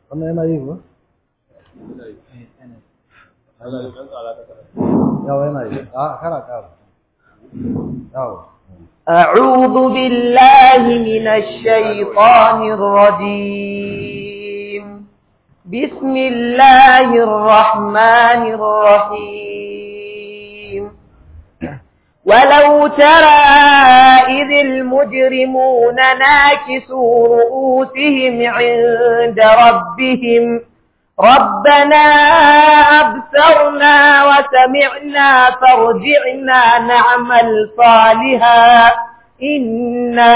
wannan yana yi ba yawa yana yi a kara kara yawa أعوذ بالله من الشيطان الرجيم بسم الله الرحمن الرحيم ولو ترى إذ المجرمون ناكسوا رؤوسهم عند ربهم ربنا أبصرنا وسمعنا فارجعنا نعمل صالحا إنا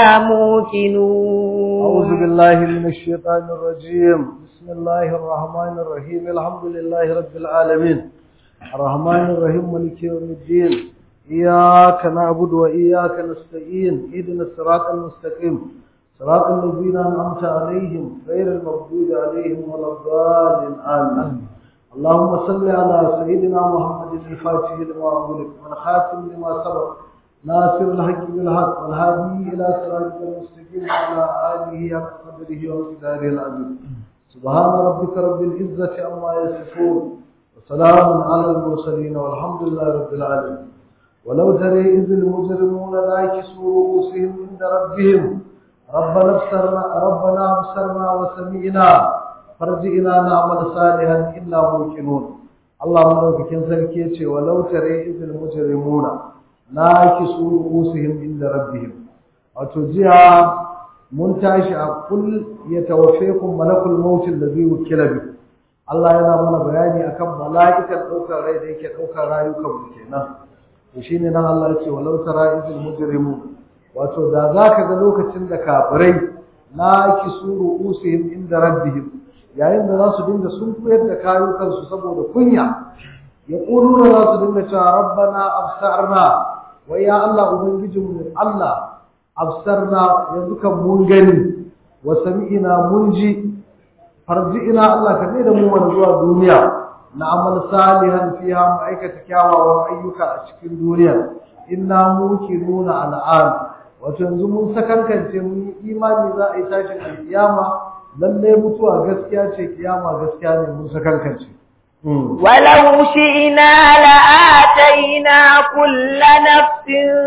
موقنون أعوذ بالله من الشيطان الرجيم بسم الله الرحمن الرحيم الحمد لله رب العالمين الرحمن الرحيم مالك يوم الدين إياك نعبد وإياك نستعين اهدنا الصراط المستقيم صراط الذين أنعمت عليهم غير المغضوب عليهم ولا الضالين آمين اللهم صل على سيدنا محمد الفاتح لما أغلق والخاتم لما سبق ناصر الحق بالحق والهادي إلى صراط المستقيم وعلى آله حق قدره ومقداره العظيم سبحان ربك رب العزة عما يصفون وسلام على المرسلين والحمد لله رب العالمين ولو ترى إذ المجرمون ناكسوا رؤوسهم عند ربهم ربنا ابصرنا ربنا ابصرنا وسمعنا فرجئنا نعمل صالحا إنا موقنون الله مدوكين sarki yace walau tare izil mujrimuna nakisu ruusihim inda rabbihim wato jiya mun tashi a kul yatawaffakum malakul maut alladhi wukila bi Allah yana mana bayani akan mala'ikan daukar rai da yake daukar rayukan mu kenan to shine nan Allah yace walau tara izil mujrimuna wato da za ka ga lokacin da kafirai na kisuru usihim inda rabbihim yayin da za su dinga sun koyar da kayukansu saboda kunya ya ƙuluna za su dinga cewa rabbana absarna wai ya Allah ubangijinmu Allah absarna yanzu kan mun gani wa sami'ina mun ji farji'ina Allah ka da mu wani zuwa duniya na amal salihan fiha mu aikata kyawawan ayyuka a cikin duniya inna nuna al'an wato yanzu mun sakankance mun yi imani za a yi tashin alkiyama lalle mutuwa gaskiya ce kiyama gaskiya ne mun sakankance ولو شئنا لآتينا كل نفس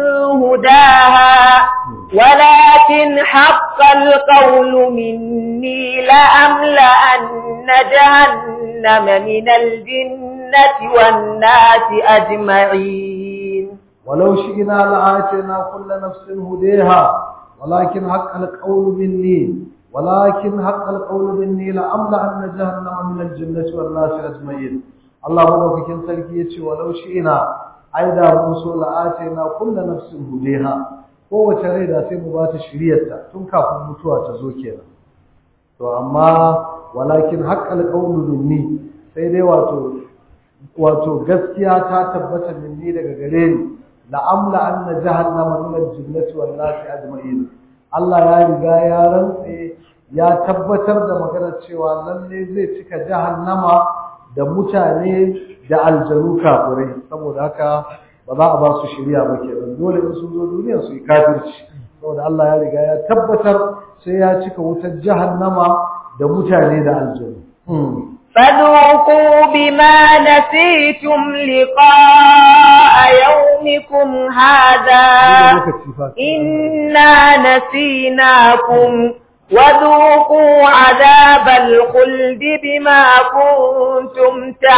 هداها ولكن حق القول مني لأملأن جهنم من الجنة والناس أجمعين ولو شئنا لآتينا كل نفس هديها ولكن حق القول مني ولكن حق القول مني لأملأن جهنم من الجنة والناس أجمعين الله مدوكين سلكي يتي ولو شئنا أيضا موسو لآتينا كل نفس هديها kowace rai da sai mu ba ta shiryarta tun kafin mutuwa ta zo kenan to amma walakin haqqal qawlu minni sai dai wato wato gaskiya ta tabbata minni daga gare ni la'amla anna jahannama min al-jinnati wan nasi ajma'in Allah ya riga ya rantse ya tabbatar da maganar cewa lalle zai cika jahannama da mutane da aljanu kafirai saboda haka ba za a ba su shirya ba kenan dole in sun zo duniya su yi kafirci saboda Allah ya riga ya tabbatar sai ya cika wutar jahannama da mutane da aljanu فذوقوا بما نسيتم لقاء يومكم هذا إنا نسيناكم وذوقوا عذاب الخلد بما كنتم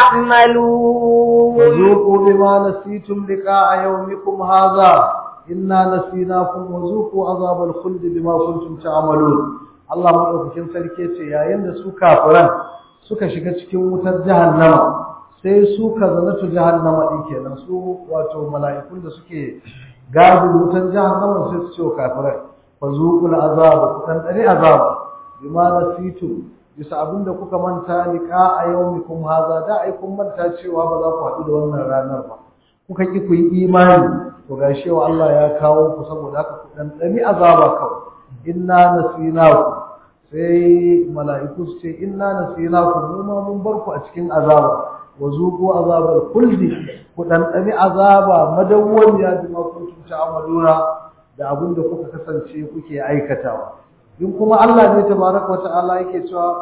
تعملون وذوقوا بما نسيتم لقاء يومكم هذا إنا نسيناكم وذوقوا عذاب الخلد بما كنتم تعملون Allah madaukakin sarki ce yayin da su kafiran suka shiga cikin wutar jahannama sai su kazanatu jahannama din kenan su wato mala'ikun da suke gadin wutar jahannama sai su ce wa kafirai fazuqul azab ku dan dare azab bima nasitu bisa abinda kuka manta liqa a yawmikum haza da ai kun manta cewa ba za ku haɗu da wannan ranar ba kuka ki ku yi imani to gashi wa Allah ya kawo ku saboda haka ku dan dani azaba kawai inna nasinaku sai mala'iku su ce inna nasinaku mu ma mun bar ku a cikin azaba wa zuqu azabal khuldi ku dan dani azaba madawwamiya bima kuntum ta'maluna da abin da kuka kasance kuke aikatawa in kuma Allah ne tabaraka wa ta'ala yake cewa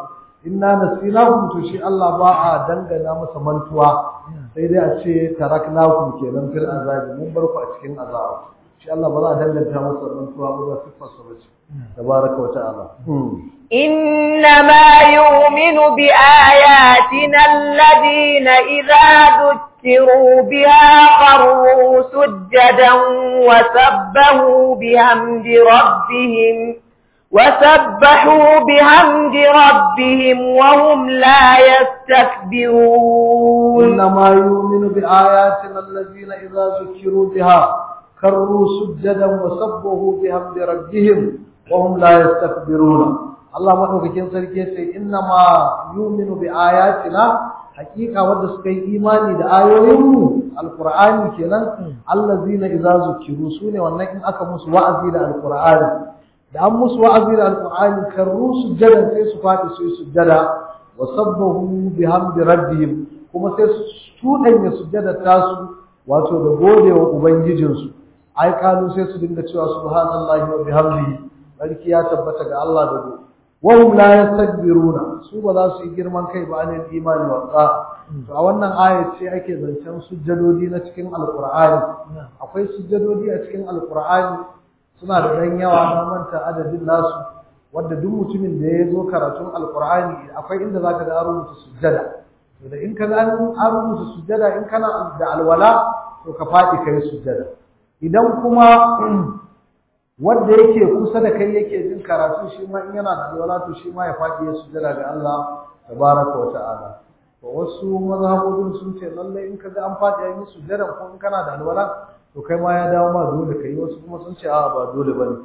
inna nasinakum to shi Allah ba a dangana masa mantuwa sai dai a ce taraknakum kenan fil azabi mun bar ku a cikin azaba shi Allah ba za a danganta masa mantuwa ba za sifar sa bace tabaraka wa ta'ala إنما يؤمن بآياتنا الذين إذا ذكروا بها خروا سجدا وسبحوا بحمد ربهم وسبحوا بحمد ربهم وهم لا يستكبرون إنما يؤمن بآياتنا الذين إذا ذكروا بها خروا سجدا وسبحوا بحمد ربهم وهم لا يستكبرون Allah madaukakin sarki yace innama yu'minu bi ayatina hakika wanda suka yi imani da ayoyinmu alqur'ani kenan allazina idza zukiru sune wannan in aka musu wa'azi da alqur'ani da an musu wa'azi da alqur'ani karru sujjada sai su fadi su yi sujjada wa sabbahu bihamdi rabbihim kuma sai su tudanya sujjada tasu wato da godewa ubangijinsu ai kalu sai su dinga cewa subhanallahi wa bihamdihi barki ya tabbata ga Allah da gobe wahum la yastakbiruna su ba za su yi girman kai ba anil imani wa ta to a wannan aya ce ake zancen sujjadodi na cikin alqur'ani akwai sujjadodi a cikin alqur'ani suna da dan yawa na manta adadin nasu wanda duk mutumin da ya zo karatun alqur'ani akwai inda zaka ga an rubuta sujjada to da in ka ga an rubuta sujjada in kana da alwala to ka faɗi kai sujjada idan kuma wanda yake kusa da kai yake jin karatu shi ma in yana da alwala to shi ma ya faɗi ya sujjada ga Allah tabaraka wa ta'ala to wasu mazhabodin sun ce lalle in kaga an faɗi ya yi sujjada ko in kana da alwala to kai ma ya dawo ma dole kai wasu kuma sun ce a'a ba dole bane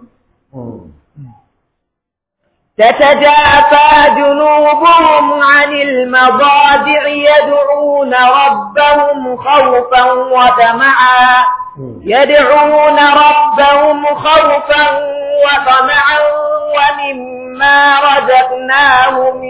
تتجافى جنوبهم عن المضاجع يدعون ربهم خوفا وطمعا يدعون ربهم خوفا وطمعا ومما رزقناهم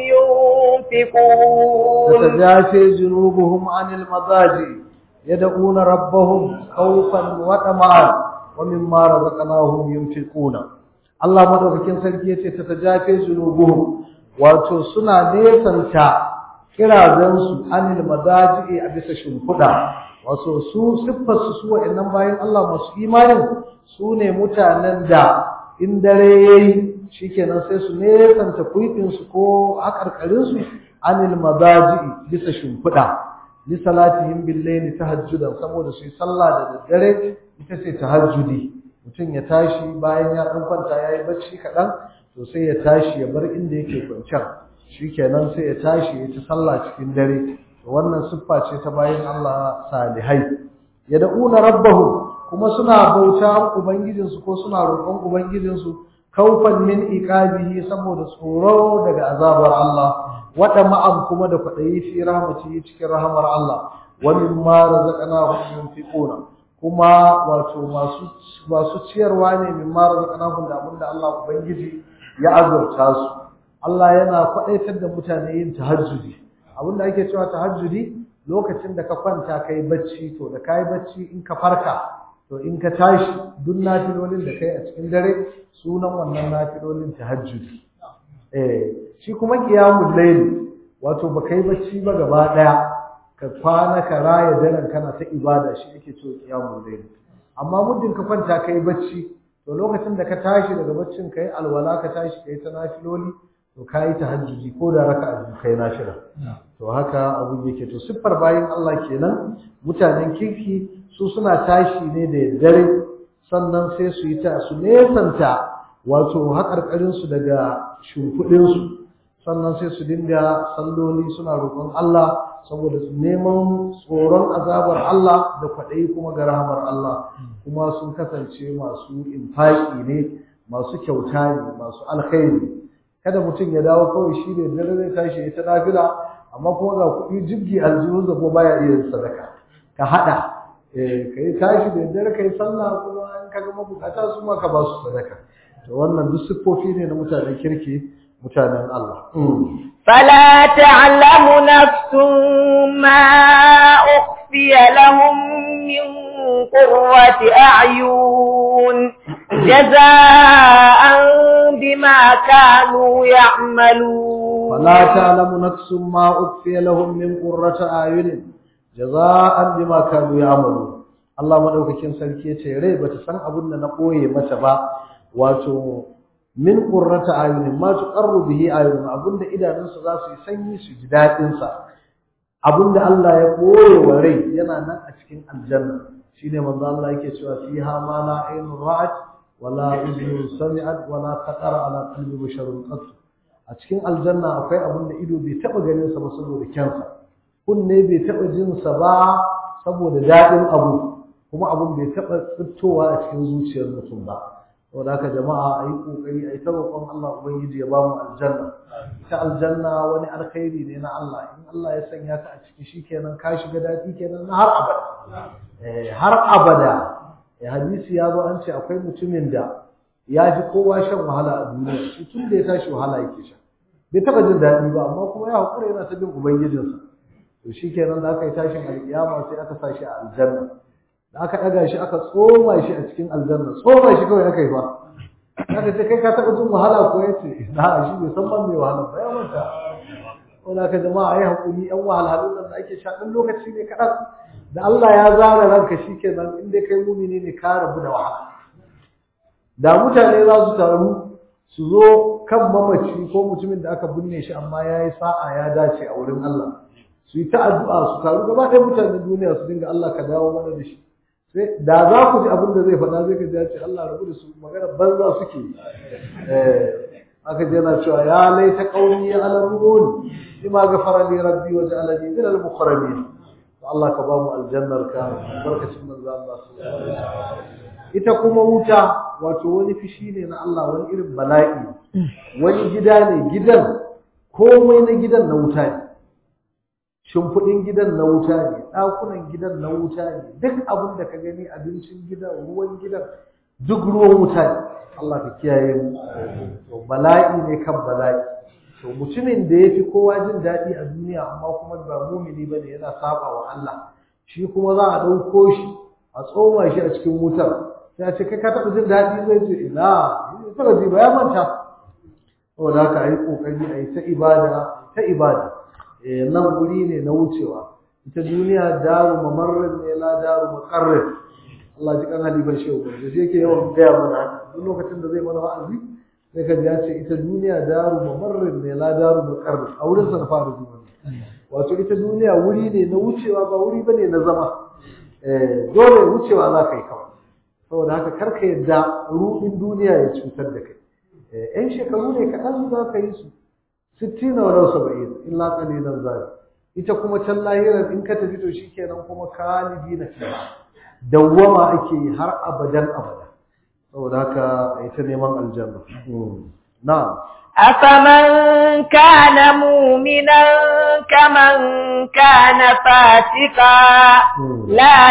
ينفقون تتجافى جنوبهم عن المضاجع يدعون ربهم خوفا وطمعا ومما رزقناهم ينفقون Allah madaukakin sarki yace ta tajafe zunubuhum wato suna nesanta kirazan su anil madaji a bisa shimfuda wato su siffar su su wa'annan bayan Allah masu imanin su ne mutanen da in dare yayi shikenan sai su nesanta kuifin su ko hakarkarin su anil madaji bisa shimfuda li salatihim bil layli tahajjudan saboda su yi sallah da daddare ita ce tahajjudi mutum ya tashi bayan ya ɗan kwanta ya yi bacci kaɗan to sai ya tashi ya bar inda yake kwanciyar shi kenan sai ya tashi ya ci sallah cikin dare to wannan siffa ce ta bayan Allah salihai ya da'una rabbahu kuma suna bauta ubangijinsu ko suna roƙon ubangijinsu kaufan min iqabihi saboda tsoro daga azabar Allah wada ma'am kuma da kwaɗayi fi rahmatihi cikin rahmar Allah wa mimma razaqnahum yunfiquna kuma wato masu masu ciyarwa ne min mara zakanahum da abinda Allah ubangiji ya azurta su Allah yana kwadaitar da mutane yin tahajjudi abinda ake cewa tahajjudi lokacin da ka kwanta kai bacci to da kai bacci in ka farka to in ka tashi duk nafilolin da kai a cikin dare sunan wannan nafilolin tahajjudi eh shi kuma qiyamul layl wato ba kai bacci ba gaba daya ka kwana ka raya daren kana ta ibada shi ake cewa qiyamul layl amma muddin ka kwanta kai bacci to lokacin da ka tashi daga baccin kai alwala ka tashi kai ta nafiloli to kai tahajjudi ko da raka'a biyu kai nafila to haka abu yake to siffar bayin Allah kenan mutanen kirki su suna tashi ne da dare sannan sai su yi ta su nesanta wato haƙarƙarin su daga shimfiɗin su sannan sai su dinga salloli suna roƙon Allah saboda su neman tsoron azabar Allah da kwaɗayi kuma ga rahamar Allah kuma sun kasance masu infaki ne masu kyauta ne masu alkhairi kada mutum ya dawo kawai shi ne dare zai tashi ita nafila amma kuma ga kuɗi jibgi aljihun da kuma baya iya sadaka ka haɗa ka yi tashi da dare ka yi sallah kuma in ka ga mabukata su ma ka ba su sadaka to wannan duk siffofi ne na mutanen kirki mutanen Allah فلا تعلم نفس ما أخفي لهم من قرة أعين جزاء بما كانوا يعملون فلا تعلم نفس ما أخفي لهم من قرة أعين جزاء بما كانوا يعملون Allah madaukakin sarki yace rai bata san abin da na koye mata ba wato min qurrata ayunin ma tuqarru bihi ayun abinda idanunsu za su yi sanyi su ji dadin sa abinda Allah ya koye wa rai yana nan a cikin aljanna shine manzo Allah yake cewa fiha ma la aynu ra'at wala udhun sami'at wala khatara ala qalbi basharun qat a cikin aljanna akwai abinda ido bai taba ganin sa ba saboda kyansa kunne bai taba jin sa ba saboda dadin abu kuma abun bai taɓa tsittowa a cikin zuciyar mutum ba saboda haka jama'a a yi ƙoƙari a yi ta roƙon Allah Ubangiji ya ba mu aljanna ita aljanna wani alkhairi ne na Allah in Allah ya sanya ka a ciki shikenan ka shiga daɗi kenan na har abada har abada hadisi ya zo an ce akwai mutumin da ya fi kowa shan wahala a duniya shi tun da ya tashi wahala yake sha bai taɓa jin daɗi ba amma kuma ya haƙura yana ta bin ubangijinsa to shikenan da aka yi tashin alƙiyama sai aka sa shi a aljanna da aka ɗaga shi aka tsoma shi a cikin aljanna tsoma shi kawai aka yi ba aka ce kai ka taɓa jin wahala ko ya ce na shi bai san ban mai wahala ba ya manta wanda aka jama'a ai haƙuri yan wahalhalun nan da ake sha ɗan lokaci ne kaɗan da Allah ya zara ranka shi kenan in dai kai mumini ne ka rabu da wahala da mutane za su taru su zo kan mamaci ko mutumin da aka binne shi amma ya yi sa'a ya dace a wurin Allah su yi ta addu'a su taru gaba ɗaya mutanen duniya su dinga Allah ka dawo mana da shi sai da za ku ji abin da zai faɗa zai ka ji ya ce Allah rabu da su magana banza suke eh aka ji yana cewa ya laita qaumi ya alamun bima ghafara li rabbi wa ja'alani min al muqarrabin Allah ka ba mu aljannar ka barkacin manzo Allah sallallahu alaihi wasallam ita kuma wuta wato wani fishi ne na Allah wani irin bala'i wani gida ne gidan komai na gidan na wuta ne shimfiɗin gidan na wuta ne ɗakunan gidan na wuta ne duk abin da ka gani abincin gidan ruwan gidan duk ruwan wuta ne Allah ka kiyaye mu to bala'i ne kan bala'i to mutumin da ya fi kowa jin daɗi a duniya amma kuma ba mumini bane yana saba wa Allah shi kuma za a ɗauko shi a tsoma shi a cikin wutar sai a ce kai ka taɓa jin daɗi zai ce ina ya taɓa ji ba ya manta saboda haka a yi ƙoƙari a yi ta ibada ta ibada nan guri ne na wucewa ita duniya daru mamarrin ne la daru makarrin Allah ji kan halifar shehu da shi yake yawan gaya mana duk lokacin da zai mana wa'azi sai ka ya ce ita duniya daru mamarrin ne la daru makarrin a wurin sa na fara zuwa wato ita duniya wuri ne na wucewa ba wuri bane na zama dole wucewa za ka yi kawai saboda haka karka yadda ruɗin duniya ya cutar da kai yan shekaru ne kaɗan za ka yi su sittin walau saba'in illa qalilan zali ita kuma can lahirar in ka tafi to shikenan kuma kalibi na fiha dawwama ake yi har abadan abada saboda haka ai ta neman aljanna na'am أفمن كان مؤمنا كمن كان فاسقا لا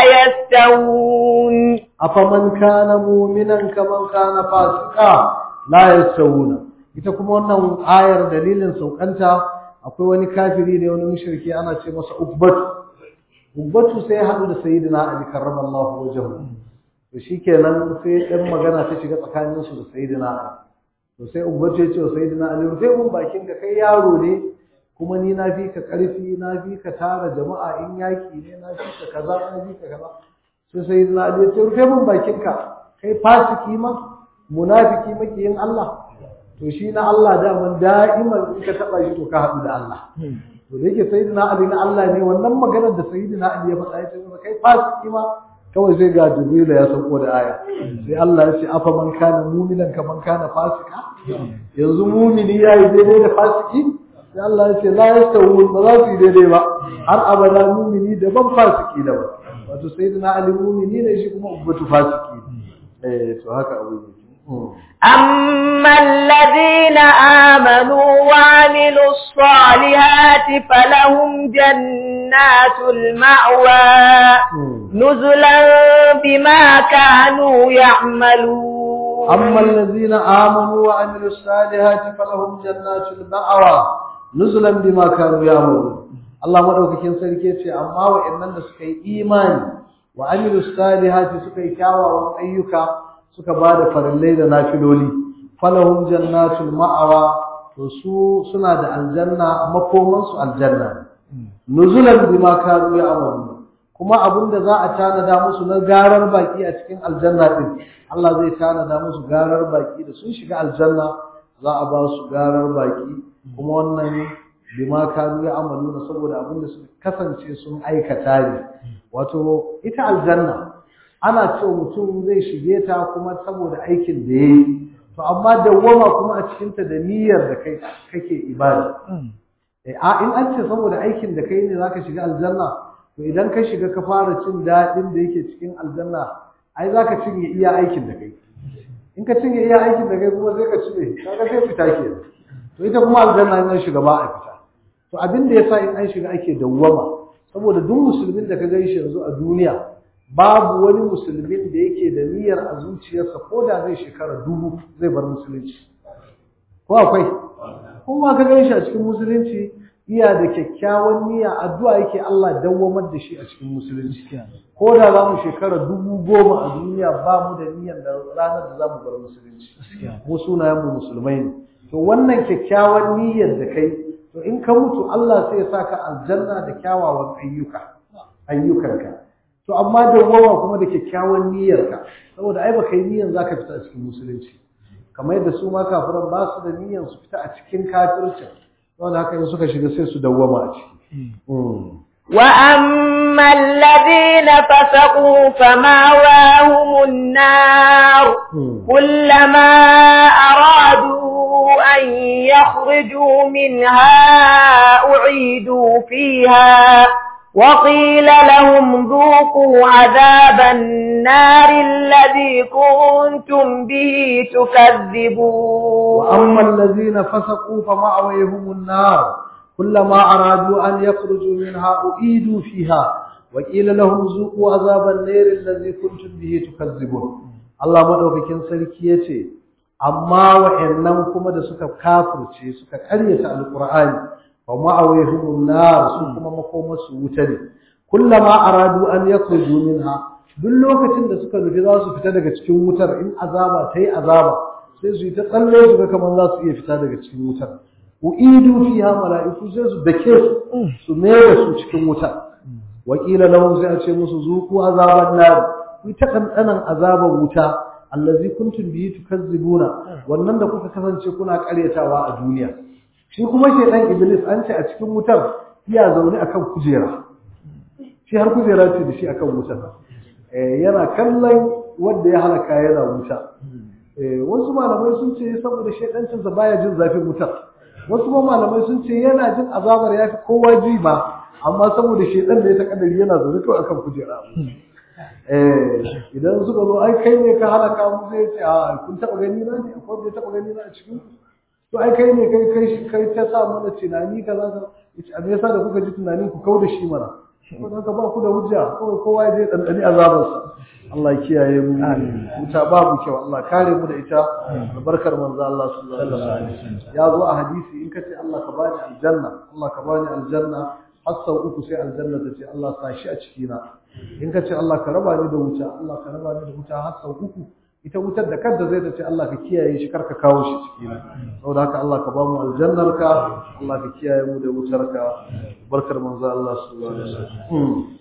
يستوون أفمن كان مؤمنا كمن كان فاسقا لا يستوون ita kuma wannan ayar dalilin saukanta akwai wani kafiri ne wani mushriki ana ce masa ubbatu ubbatu sai ya haɗu da sayyidina ali karramallahu wajhahu to shikenan sai ɗan magana ta shiga tsakanin su da sayyidina ali to sai ubbatu ya ce wa sayyidina ali rufe mun bakin ka kai yaro ne kuma ni na fi ka ƙarfi na fi ka tara jama'a in yaki ne na fi ka kaza na fi ka kaza sai sayyidina ali ya ce rufe mun bakin ka kai fasiki ma munafiki makiyin Allah to shi na Allah daman da'iman in ka taba shi to ka haɗu da Allah to da yake sayyidina Ali na Allah ne wannan maganar da sayyidina Ali ya faɗa ya ce masa kai fasiki ma kawai sai ga Jibril ya sauko da aya sai Allah ya ce afa man kana mu'minan kaman kana fasika yanzu mu'mini yayi daidai da fasiki sai Allah ya ce la yastawun ba za su yi daidai ba har abada mu'mini daban fasiki daban wato sayyidina Ali mu'mini ne shi kuma ubbatu fasiki eh to haka abu ne أما الذين آمنوا وعملوا الصالحات فلهم جنات المأوى نزلا بما كانوا يعملون أما الذين آمنوا وعملوا الصالحات فلهم جنات المأوى نزلا بما كانوا يعملون Allah madaukakin sarki ya ce amma wa'annan da suka yi imani wa amilu salihati suka yi kyawawan ayyuka suka ba da farillai da nafiloli falahum jannatul ma'awa to to su suna da aljanna makoman su aljanna nuzulan bima kanu ya'malun kuma abinda za a tanada musu na garar baki a cikin aljanna din Allah zai tanada musu garar baki da sun shiga aljanna za a ba su garar baki kuma wannan bima kanu ya'malun saboda abinda su kasance sun aikata ne wato ita aljanna ana cewa mutum zai shige ta kuma saboda aikin da yayi to amma dawwama kuma a cikin ta da niyyar da kai kake ibada eh a in an ce saboda aikin da kai ne zaka shiga aljanna to idan ka shiga ka fara cin dadin da yake cikin aljanna ai zaka cinye iya aikin da kai in ka cinye iya aikin da kai kuma sai ka cire kaga sai fita ke to ita kuma aljanna in an shiga ba a fita to abin da yasa in an shiga ake dawwama saboda duk musulmin da ka gaishe yanzu a duniya babu wani musulmin da yake da niyyar a zuciyarsa ko da zai shekara dubu zai bar musulunci ko akwai kuma ka gan shi a cikin musulunci iya da kyakkyawan niyya addu'a yake Allah dawwamar da shi a cikin musulunci ko da za mu shekara dubu goma a duniya ba mu da niyyar da ranar da za mu bar musulunci mu sunayen mu musulmai ne to wannan kyakkyawan niyyar da kai to in ka mutu Allah sai ya saka aljanna da kyawawan ayyuka ayyukanka to amma dawwama kuma da kyakkyawan niyyarka saboda ai baka yi niyyar zaka fita a cikin musulunci kamar yadda su ma kafiran ba su da niyyar su fita a cikin kafirci wanda haka in suka shiga sai su dawwama a ciki وأما الذين فسقوا فماواهم النار كلما أرادوا أن يخرجوا منها أعيدوا فيها وقيل لهم ذوقوا عذاب النار الذي كنتم به تكذبون وأما الذين فسقوا فمأويهم النار كلما أرادوا أن يخرجوا منها أعيدوا فيها وقيل لهم ذوقوا عذاب النار الذي كنتم به تكذبون الله مدوكين sarki yace amma wa'annan kuma da suka kafirce suka karyata alqur'ani fa ma'awihumun nar su kuma makomarsu wuta ne kullama aradu an yakhruju minha duk lokacin da suka nufi za su fita daga cikin wutar in azaba ta yi azaba sai su yi ta tsalle su ga kamar za su iya fita daga cikin wutar uidu fiha mala'iku sai su dake su su mere su cikin wuta wakila lahum sai a ce musu zuku azaban nar ku ta kankanan azaban wuta allazi kuntum bihi tukazzibuna wannan da kuka kasance kuna karyatawa a duniya shi kuma shedan iblis an ce a cikin wutar iya zaune akan kujera shi har kujera ce da shi akan wutar yana kallon wanda ya halaka yana wuta wasu malamai sun ce saboda shedancinsa baya jin zafin wutar wasu ma malamai sun ce yana jin azabar yafi kowa ji ba amma saboda shedan da ya takadari yana zaune kawai akan kujera idan suka zo ai kai ne ka halaka mu zai ce a kun taba gani na ne akwai wanda ya taba gani na a cikin to ai kai ne kai kai kai ta sa mana tunani kaza ka yace a me yasa da kuka ji tunani ku kauda shi mana ko dan ka ba ku da hujja kawai kowa ya je dandani azabar sa Allah ya kiyaye mu wuta babu kyau Allah kare mu da ita albarkar manzo Allah sallallahu alaihi wasallam ya zo a hadisi in ka ce Allah ka bani aljanna Allah ka bani aljanna har sau uku sai aljanna ta ce Allah sa shi a ciki na in ka ce Allah ka raba ni da wuta Allah ka raba ni da wuta har sau uku ita wutar da kanta zai ta ce Allah ka kiyaye shi karka kawo shi ciki na saboda haka Allah ka ba mu aljannar ka Allah ka kiyaye mu da wutar ka barkar manzo Allah sallallahu alaihi wasallam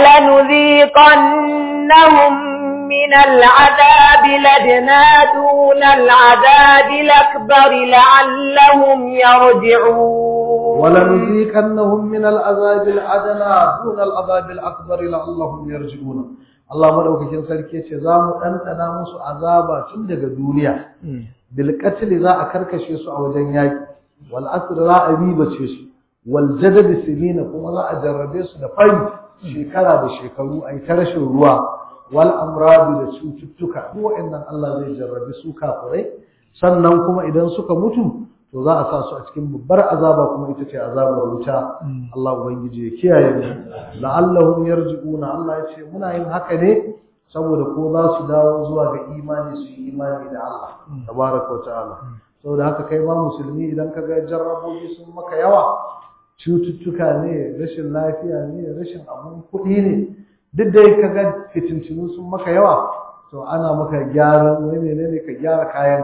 ولنذيقنهم من العذاب لدنا دون العذاب الأكبر لعلهم يرجعون ولنذيقنهم من العذاب الأدنى دون العذاب الأكبر لعلهم يرجعون Allah madaukakin sarki ce za mu ɗanɗana musu azaba tun daga duniya bil qatl za a karkashe su a wajen yaki wal asr za a ribace su wal jadad sinina kuma za a jarrabe su da fari shekara da shekaru ai ta rashin ruwa wal amradi da cututtuka duk wa'annan Allah zai jarrabe su kafirai sannan kuma idan suka mutu to za a sa su a cikin babbar azaba kuma ita ce azabar wuta Allah ubangiji ya kiyaye mu la'allahum yarji'una Allah ya ce muna yin haka ne saboda ko za su dawo zuwa ga imani su yi imani da Allah tabaraka wa ta'ala saboda haka kai ma musulmi idan ka ga jarrabobi sun maka yawa cututtuka ne rashin lafiya ne rashin abun kuɗi ne duk da ka ga fitintinu sun maka yawa to ana maka gyaran wani menene ka gyara kayan kai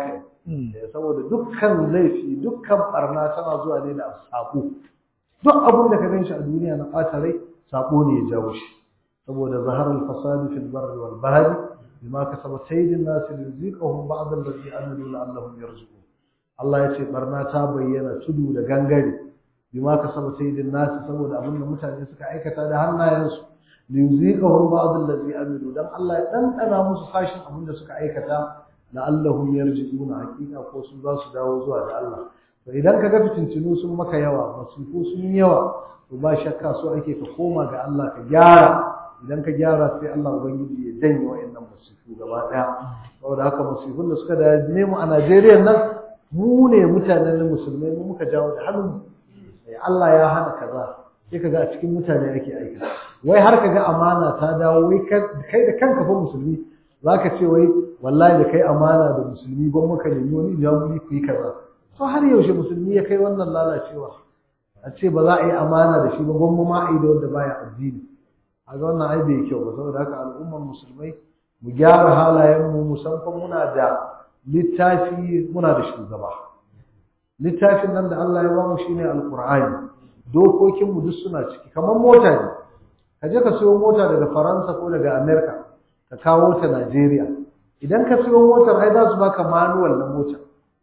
saboda dukkan laifi dukkan barna tana zuwa ne da sako duk abin da ka gan shi a duniya na ɓata rai sako ne ya jawo shi saboda zaharar fasadi fil barri wal bahri bima kasabat sayyidin nas liziqahum ba'd allazi amilu la'allahum yarji'un Allah ya ce barna ta bayyana tudu da gangare bima kasabat sayyidin nas saboda abin da mutane suka aikata da hannayensu liziqahum ba'd allazi amilu dan Allah ya dandana musu sashin abin da suka aikata la'allahum yarji'un hakika ko su za su dawo zuwa ga Allah to idan ka ga fitintinu sun maka yawa masifu sun yawa to ba shakka so ake ka koma ga Allah ka gyara idan ka gyara sai Allah ubangiji ya janye wa'annan masifu gaba daya saboda haka masifun da suka da mu a Najeriya nan mu ne mutanen musulmai mu muka jawo da hannun Allah ya hana kaza sai kaga a cikin mutane ake aika wai har kaga amana ta dawo wai kai da kanka fa musulmi zaka ce wai wallahi da kai amana da musulmi ban maka nemi wani jami'i ku yi kaza to har yaushe musulmi ya kai wannan lalacewa a ce ba za a yi amana da shi ba gwamma ma a yi da wanda baya addini a ga wannan ai bai kyau ba saboda haka al'ummar musulmai mu gyara halayenmu musamman muna da littafi muna da shugaba littafin nan da Allah ya ba mu shine alqur'ani dokokin mu duk suna ciki kamar mota ne ka je ka siyo mota daga Faransa ko daga America ka kawo ta Najeriya idan ka siyo motar ai za su baka manual na motar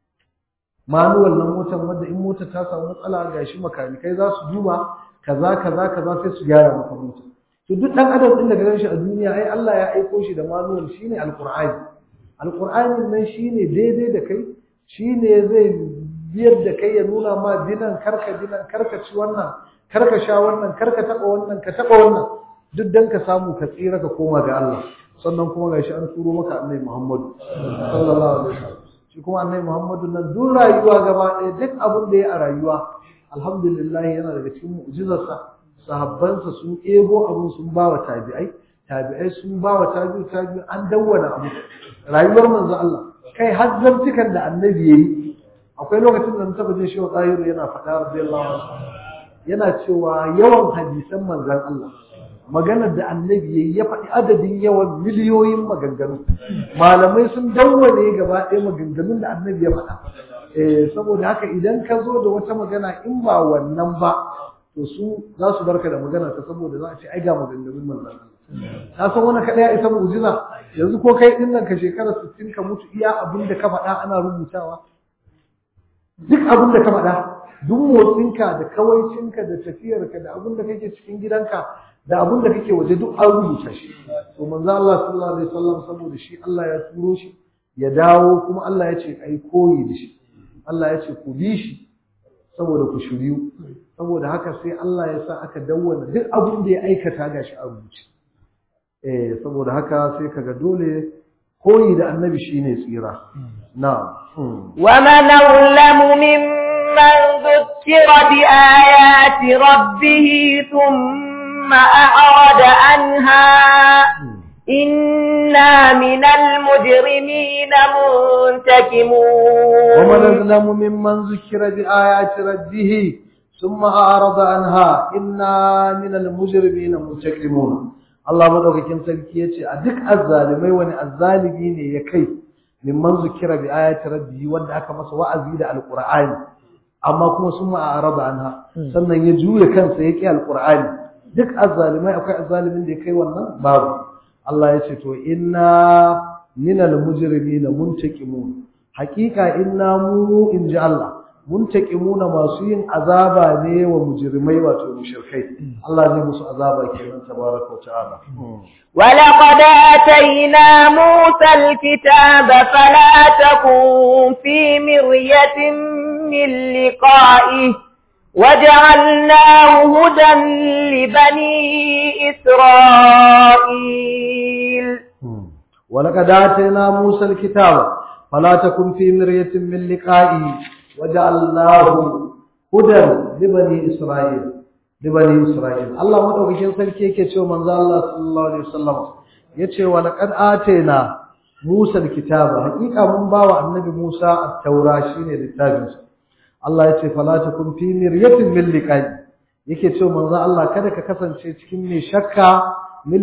manuwal na motar wadda in motar ta samu matsala ga shi makanikai za su duba kaza kaza kaza sai su gyara maka motar to duk dan adam din da ka ganshi a duniya ai Allah ya aiko shi da manuwal shine alqur'ani alqur'ani nan shine daidai da kai shine zai biyar da kai ya nuna ma dinan karka dinan karka ci wannan karka sha wannan karka taba wannan ka taba wannan duk dan ka samu ka tsira ka koma ga Allah sannan kuma gashi an turo maka annabi Muhammad sallallahu alaihi wasallam shi kuma annabi Muhammadu nan duk rayuwa gaba ɗaya duk abin da ya a rayuwa alhamdulillah yana daga cikin mu'jizarsa sahabbansa sun ebo abin sun ba wa tabi'ai tabi'ai sun ba wa tabi'u tabi'u an dawwana abu rayuwar manzo Allah kai har zantukan da annabi yayi akwai lokacin da taba jin shi wa tsayiru yana faɗa radiyallahu anhu yana cewa yawan hadisan manzon Allah maganar da annabi yayi ya faɗi adadin yawan miliyoyin maganganu malamai sun dawwane gaba ɗaya maganganun da annabi ya faɗa eh saboda haka idan ka zo da wata magana in ba wannan ba to su za su barka da magana ta saboda za a ce ai ga maganganun manzon ka san wani kaɗai ya isa mu'jiza yanzu ko kai din nan ka shekara 60 ka mutu iya abin da ka faɗa ana rubutawa duk abin da ka faɗa duk motsinka da kawaicinka da tafiyarka da abin da kake cikin gidanka da abin da kake waje duk an rubuta shi to manzo Allah sallallahu alaihi wasallam saboda shi Allah ya turo shi ya dawo kuma Allah ya ce ai koyi da shi Allah ya ce ku bi shi saboda ku shiryu saboda haka sai Allah ya sa aka dawwana duk abin da ya aikata gashi a rubuce eh saboda haka sai kaga dole koyi da annabi shine tsira na'am ومن أظلم ممن ذكر بآيات ربه ثم أعرض عنها إنا من المجرمين منتكمون ومن أظلم ممن ذكر بآيات ربه ثم أعرض عنها إنا من المجرمين منتكمون Allah madaukakin sarki yace a duk azzalimai wani azzalimi ne ya kai mimman zukira bi ayati rabbihi wanda aka masa wa'azi da alqur'ani amma kuma sun ma'arada anha sannan ya juya kansa ya ki alqur'ani duk azzalimai akwai azzalimin da ya kai wannan babu Allah ya ce to inna minal mujrimina muntaqimun haqiqa inna mu inji Allah muntakimuna masu yin azaba ne wa mujrimai wato mushrikai Allah zai musu azaba kenan tabaraka wa ta'ala ولقد آتينا موسى الكتاب فلا تكن في مرية من لقائه وجعلناه هدى لبني إسرائيل ولقد آتينا موسى الكتاب فلا تكن في مرية من لقائه وجعلناه هدى لبني إسرائيل لبني إسرائيل الله مدوكين sarki yake cewa manzo Allah sallallahu alaihi wasallam yace wa laqad atayna Musa alkitaba hakika mun bawa annabi Musa at-taura shine littafin sa Allah yace fala takun fi miryatin min liqa'i yake cewa manzo Allah kada ka kasance cikin mai shakka min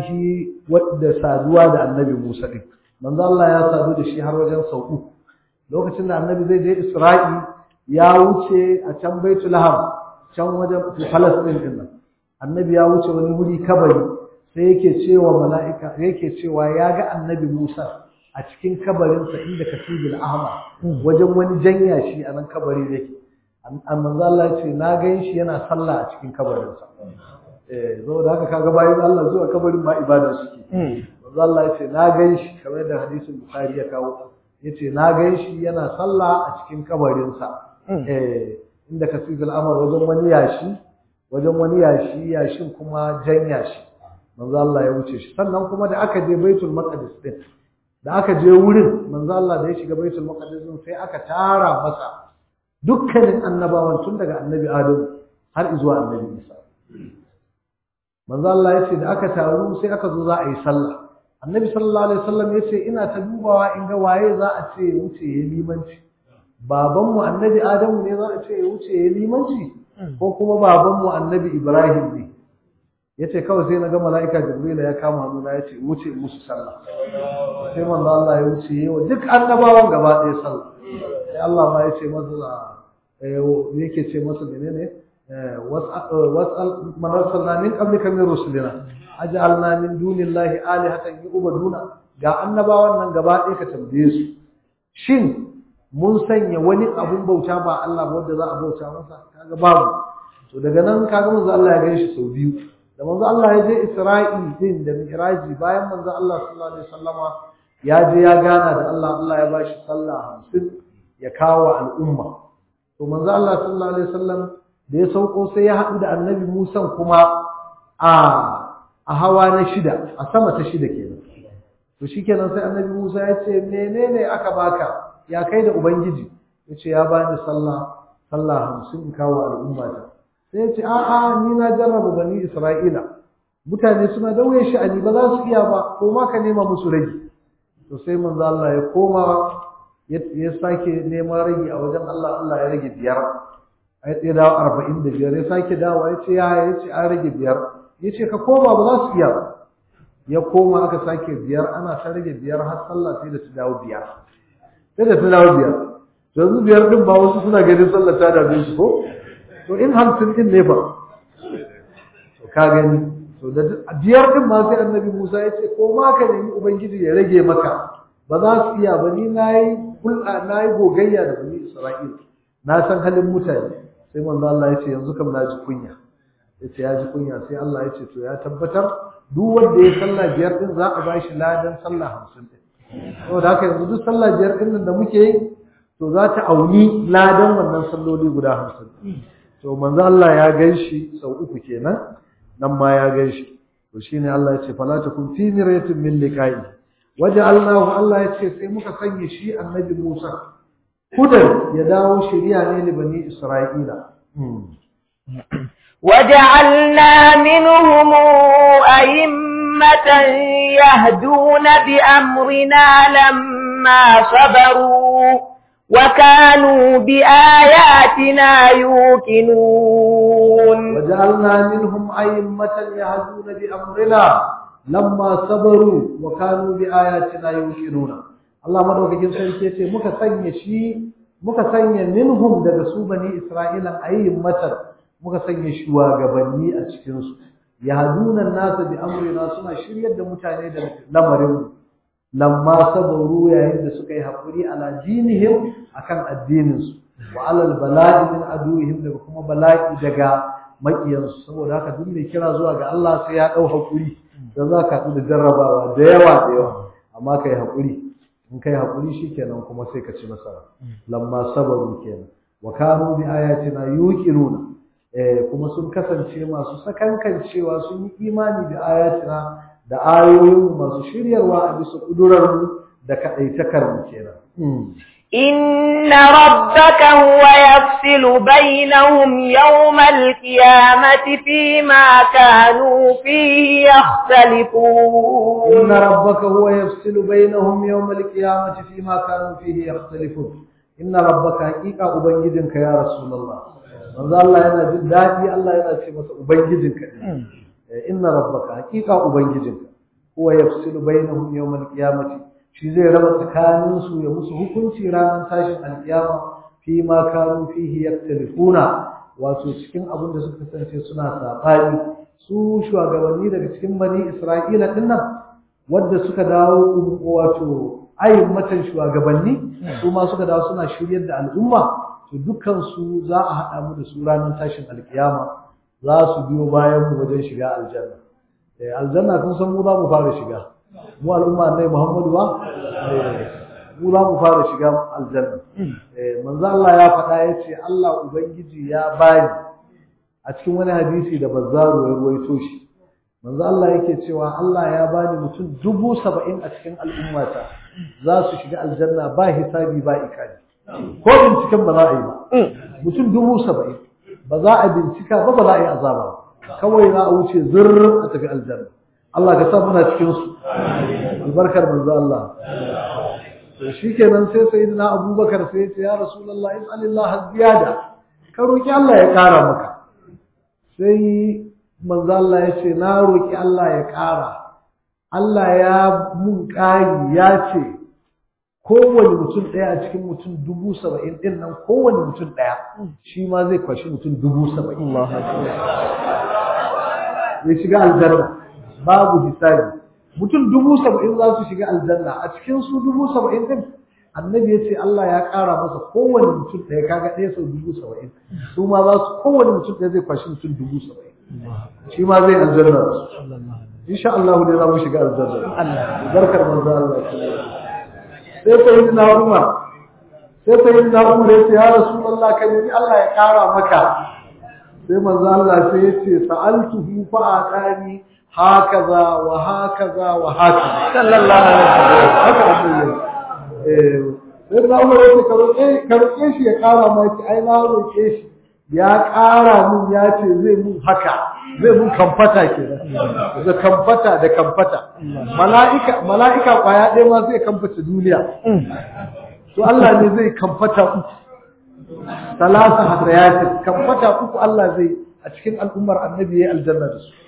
liqa'ihi wadda saduwa da annabi Musa din manzo Allah ya sadu da shi har wajen sau uku lokacin da annabi zai je Isra'i ya wuce a can Baitul Laham can wajen Palestine din nan annabi ya wuce wani wuri kabari sai yake cewa mala'ika yake cewa ya ga annabi Musa a cikin kabarinsa inda Kasibul Ahmar wajen wani janya shi a nan kabari yake manzo Allah ya ce na gan shi yana sallah a cikin kabarinsa eh zo da haka kaga bayan Allah zuwa kabarin ma ibada suke manzo Allah ya ce na gan shi kamar da hadisin Bukhari ya kawo yace na gan shi yana sallah a cikin kabarinsa eh inda Kasibul Ahmar wajen wani yashi wajen wani yashi yashin kuma jan yashi manzo Allah ya wuce shi sannan kuma da aka je Baitul Maqdis din da aka je wurin manzo Allah da ya shiga Baitul Maqdis din sai aka tara masa dukkanin annabawan tun daga annabi Adam har zuwa annabi Isa manzo Allah ya ce da aka taru sai aka zo za a yi sallah annabi sallallahu alaihi wasallam ya ce ina ta dubawa in ga waye za a ce ya wuce ya limanci babanmu annabi Adamu ne za a ce ya wuce ya limanci ko kuma babanmu annabi Ibrahim ne yace kawai sai naga malaika Jibril ya kama hannuna yace wuce musu sallah sai manzo Allah ya wuce yawa duk annabawan gaba ɗaya sallah sai Allah ma yace masa eh yake ce masa menene was'al man arsalna min qablika min rusulina aj'alna min dunillahi alihatan yu'baduna ga annabawan nan gaba ɗaya ka tambaye su shin mun sanya wani abun bauta ba Allah ba wanda za a bauta masa kaga babu to daga nan kaga manzo Allah ya gaishe sau biyu da manzo Allah ya je Isra'i din da Mi'raji bayan manzo Allah sallallahu alaihi wasallama ya je ya gana da Allah Allah ya bashi sallah 50 ya kawo al'umma to manzo Allah sallallahu alaihi wasallam da ya sauko sai ya haɗu da Annabi Musa kuma a a hawa na shida a sama ta shida kenan to shikenan sai Annabi Musa ya ce menene aka baka ya kai da ubangiji yace ya bani sallah sallah 50 in kawo al'umma ta sai ce a'a ni na jarraba bani Isra'ila mutane suna dauye shi ani ba za su iya ba ko ma ka nema musu rage to sai manzo Allah ya koma ya sake neman rage a wajen Allah Allah ya rage biyar ai ya dawo arba'in da biyar ya sake dawo ya ce ya ya ce an rage biyar ya ce ka koma ba za su iya ba ya koma aka sake biyar ana ta rage biyar har sallah sai da ta dawo biyar sai da ta dawo biyar yanzu biyar din ba wasu suna ganin sallah ta dame su ko to in hamsin din ne fa to ka gani to da biyar din ma sai annabi Musa ya ce ko ma ka nemi ubangiji ya rage maka ba za su iya ba ni nayi hulɗa nayi gogayya da bani Isra'ila na san halin mutane sai manzo Allah ya ce yanzu kam na ji kunya ya ce ya ji kunya sai Allah ya ce to ya tabbatar duk wanda ya sallah biyar din za a ba shi ladan sallah hamsin din saboda haka yanzu duk sallah biyar din nan da muke yi to za ta auni ladan wannan salloli guda hamsin to manzo Allah ya ganshi sau uku kenan nan ma ya ganshi to shine Allah ya ce fala takun fi miryatin min liqa'i waja'alnahu Allah ya ce sai muka sanya shi annabi Musa hudan ya dawo shari'a ne li bani Isra'ila وجعلنا منهم أئمة يهدون بأمرنا لما صبروا وكانوا بآياتنا يوقنون وجعلنا منهم أئمة يهدون بأمرنا لما صبروا وكانوا بآياتنا يوقنون الله مدوكين sarki yace muka sanya shi muka sanya minhum daga su bani Isra'ila ayyimatan muka sanya shugabanni a cikin su yahduna an-nas bi amrina suna shiryar da mutane da lamarin lamma sabaru yayin da suka yi hakuri ala dinihim akan addinin su wa alal bala'i min aduihim daga kuma bala'i daga makiyansu saboda haka duk mai kira zuwa ga Allah sai ya dau hakuri da za ka da jarrabawa da yawa da yawa amma kai hakuri in kai hakuri shikenan kuma sai ka ci nasara lamma sabaru kenan wa kanu bi ayatina yuqinuna eh kuma sun kasance masu sakankancewa sun yi imani da ayatina da ayoyin masu shiryarwa a bisa kudurar mu da kadaitakar mu kenan إن ربك هو يفصل بينهم يوم القيامة فيما كانوا فيه يختلفون إن ربك هو يفصل بينهم يوم القيامة فيما كانوا فيه يختلفون إن ربك حقيقة أبنجدك يا رسول الله manzo Allah yana jin daɗi Allah yana ce masa ubangijinka inna rabbaka haqiqa ubangijinka huwa yafsilu bainahum yawm al-qiyamati shi zai raba tsakanin su ya musu hukunci ranar tashin alkiyama fi ma kanu fihi yaktalifuna wato cikin abin da suka kasance suna sabani su shugabanni daga cikin bani Isra'ila din nan wanda suka dawo wato ayin matan shugabanni su ma suka dawo suna shiryar da al'umma to dukkan su za a haɗa mu da su ranar tashin alkiyama za su biyo bayan mu wajen shiga aljanna eh aljanna kun san mu za mu fara shiga mu al'umma annabi Muhammadu ba mu za mu fara shiga aljanna eh manzo Allah ya faɗa yace Allah ubangiji ya bani a cikin wani hadisi da bazzaru ya ruwaito shi manzo Allah yake cewa Allah ya bani mutum dubu saba'in a cikin al'ummata za su shiga aljanna ba hisabi ba ikali ko binciken ba za a yi ba mutum dubu saba'in ba za a bincika ba ba za a yi azaba ba kawai za a wuce zurr a tafi aljanna Allah ka sa muna cikin su albarkar manzo Allah to shikenan sai sayyidina Abubakar sai ya ce ya Rasulullahi is'alillah ziyada ka roki Allah ya kara maka sai manzo Allah ya ce na roki Allah ya kara Allah ya mun ƙari ya ce kowane mutum ɗaya a cikin mutum dubu saba'in ɗin nan kowane mutum ɗaya shi ma zai kwashi mutum dubu saba'in ya shiga aljanna babu hisabi mutum dubu saba'in za su shiga aljanna a cikin su dubu saba'in ɗin annabi ya ce Allah ya ƙara masa kowane mutum ɗaya kaga ɗaya sau dubu saba'in su ma za su kowane mutum ɗaya zai kwashi mutum dubu saba'in shi ma zai aljanna da su insha Allah ne za mu shiga aljanna barkar manzo Allah sai sai na Umar sai sai na Umar ya ce ya Rasulullah ka nemi Allah ya kara maka sai manzo Allah sai ya ce sa'altuhu fa atani hakaza wa hakaza wa hakaza sallallahu alaihi wasallam haka abin eh sai na Umar ya ce ka roƙe ka roƙe shi ya kara maka ai na roƙe shi ya ƙara mun ya ce zai mun haka zai mun kamfata ke da kamfata da kamfata mala'ika mala'ika kwaya ɗaya ma zai kamfata duniya to Allah ne zai kamfata uku talata hadayatin kamfata uku Allah zai a cikin al'ummar annabi ya aljanna da su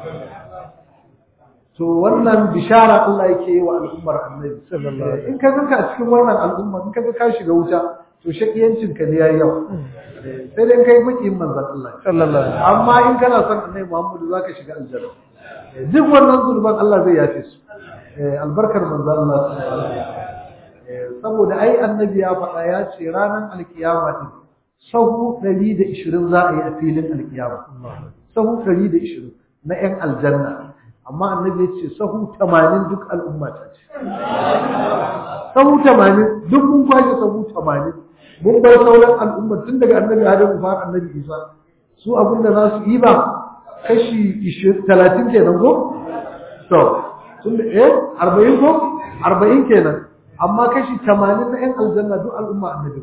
to wannan bishara Allah yake yi wa al'ummar annabi in ka ga a cikin wannan al'umma in ka ga ka shiga wuta to shakiyancin ka ne yayi yawa sai dai kai makiyin manzon Allah sallallahu alaihi amma in kana son annabi Muhammadu zaka shiga aljanna duk wannan zulban Allah zai yafe su albarkar manzon Allah saboda ai annabi ya faɗa ya ce ranar alkiyama din sahu 120 za a yi a filin alkiyama sahu 120 na yan aljanna amma annabi ya ce sahu 80 duk al'umma ta ce sahu 80 duk mun kwashe sahu 80 mun bar sauran al'umma tun daga annabi Adamu har annabi Isa su abin da za su yi ba kashi 30 kenan ko to tun da eh 40 ko 40 kenan amma kashi 80 na ƴan aljanna duk al'umma annabi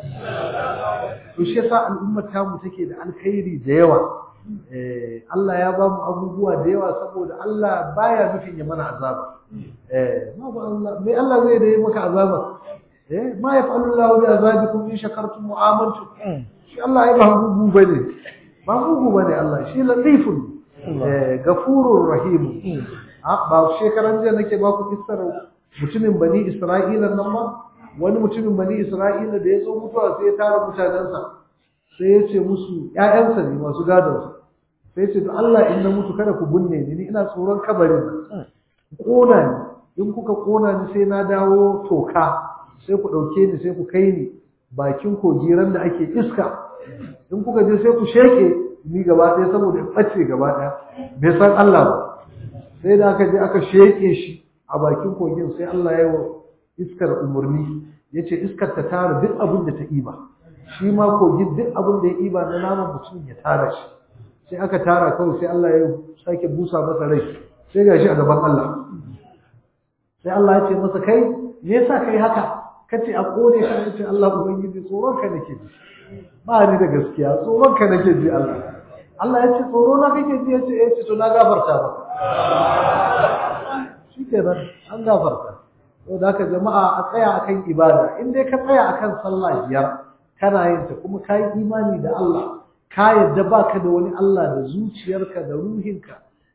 to shi yasa al'ummar tamu take da alkhairi da yawa eh Allah ya ba mu abubuwa da yawa saboda Allah baya nufin ya mana azaba eh ma ba Allah me Allah zai da yi maka azaba eh ma yaf'alu Allah bi azabikum in shakartum wa amantum shi Allah ya ba gugu bane ba gugu bane Allah shi latifun eh gafurur rahim a ba shekaran jiya nake ba ku kissar mutumin bani Isra'ila nan ma wani mutumin bani Isra'ila da ya zo mutuwa sai ya tara mutanensa sai ya ce musu ƴaƴansa ne masu gadon sai ya ce to Allah in na mutu kada ku binne ni ni ina tsoron kabarin nan kona ni in kuka kona ni sai na dawo toka sai ku ɗauke ni sai ku kai ni bakin kogiran da ake iska in kuka je sai ku sheke ni gaba ɗaya saboda in ɓace gaba ɗaya bai san Allah ba sai da aka je aka sheke shi a bakin kogin sai Allah ya yi iskar umarni ya ce iskar ta tara duk abin da ta iba shi ma kogin duk abin da ya iba na naman mutum ya tara shi sai aka tara kawai sai Allah ya sake busa masa rai sai ga shi a gaban Allah sai Allah ya ce masa kai me yasa kai haka kace a kone ka ya ce Allah ubangiji tsoron ka nake ji ba ni da gaskiya tsoron ka nake ji Allah Allah ya ce tsoro na kake ji ya ce eh to na gafarta ba shikenan an gafarta to da haka jama'a a tsaya akan ibada in dai ka tsaya akan sallah biyar kana yin ta kuma ka yi imani da Allah ka yadda baka da wani Allah da zuciyarka da ruhinka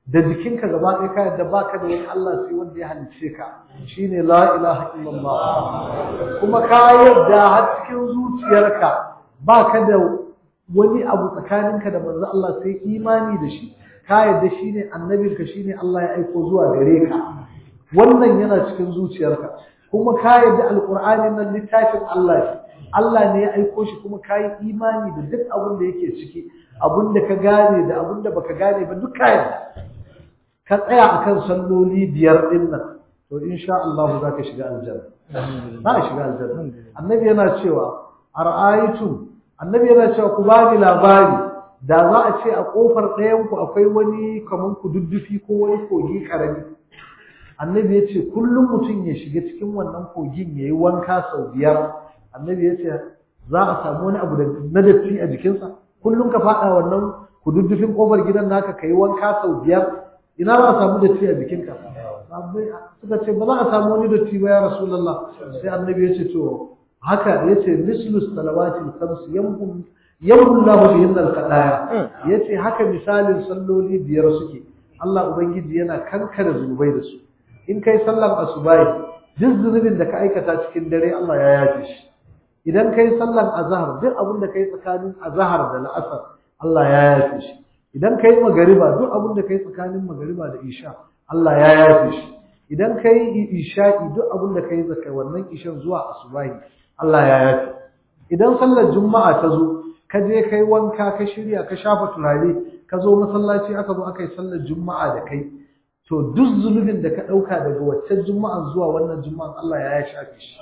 da jikinka gaba ɗaya ka yadda baka da wani Allah sai wanda ya halicce ka shine la ilaha illallah kuma ka yadda har cikin zuciyarka baka da wani abu tsakaninka da manzo Allah sai imani da shi ka yadda shine annabinka shine Allah ya aiko zuwa gare ka wannan yana cikin zuciyarka kuma ka yadda alqur'ani nan littafin Allah ne Allah ne ya aiko shi kuma ka yi imani da duk abin da yake ciki abin da ka gane da abin da baka gane ba duk ka yadda ka tsaya akan salloli biyar din nan to insha Allah za ka shiga aljanna za ka shiga aljanna annabi yana cewa ara'aytum annabi yana cewa ku bani labari da za a ce a kofar ɗayan ku akwai wani kaman ku duddufi ko wani kogi karami annabi ya ce kullum mutum ya shiga cikin wannan kogin ya yi wanka sau biyar annabi ya ce za a samu wani abu na datti a jikinsa kullum ka faɗa wannan ku duddufin kofar gidan naka ka yi wanka sau biyar ina za a samu datti a jikinka suka ce ba za a samu wani datti ba ya rasulullah sai annabi ya ce to haka ya ce mislus salawati khams yamhum yamhum lahu bihin al-qadaya ya ce haka misalin salloli biyar suke Allah ubangiji yana kankare zunubai da su in kai sallar asubai duk zunubin da ka aikata cikin dare Allah ya yafe shi idan kai sallar azhar duk abin da kai tsakanin azhar da la'asar Allah ya yafe shi idan kai magariba duk abin da kai tsakanin magariba da isha Allah ya yafe shi idan kai isha'i duk abin da kai zakai wannan ishan zuwa asubahi Allah ya yafe idan sallar juma'a ta zo ka je kai wanka ka shirya ka shafa turare ka zo masallaci aka zo aka yi sallar juma'a da kai to duk zunubin da ka ɗauka daga waccan juma'an zuwa wannan juma'an Allah ya shafe shi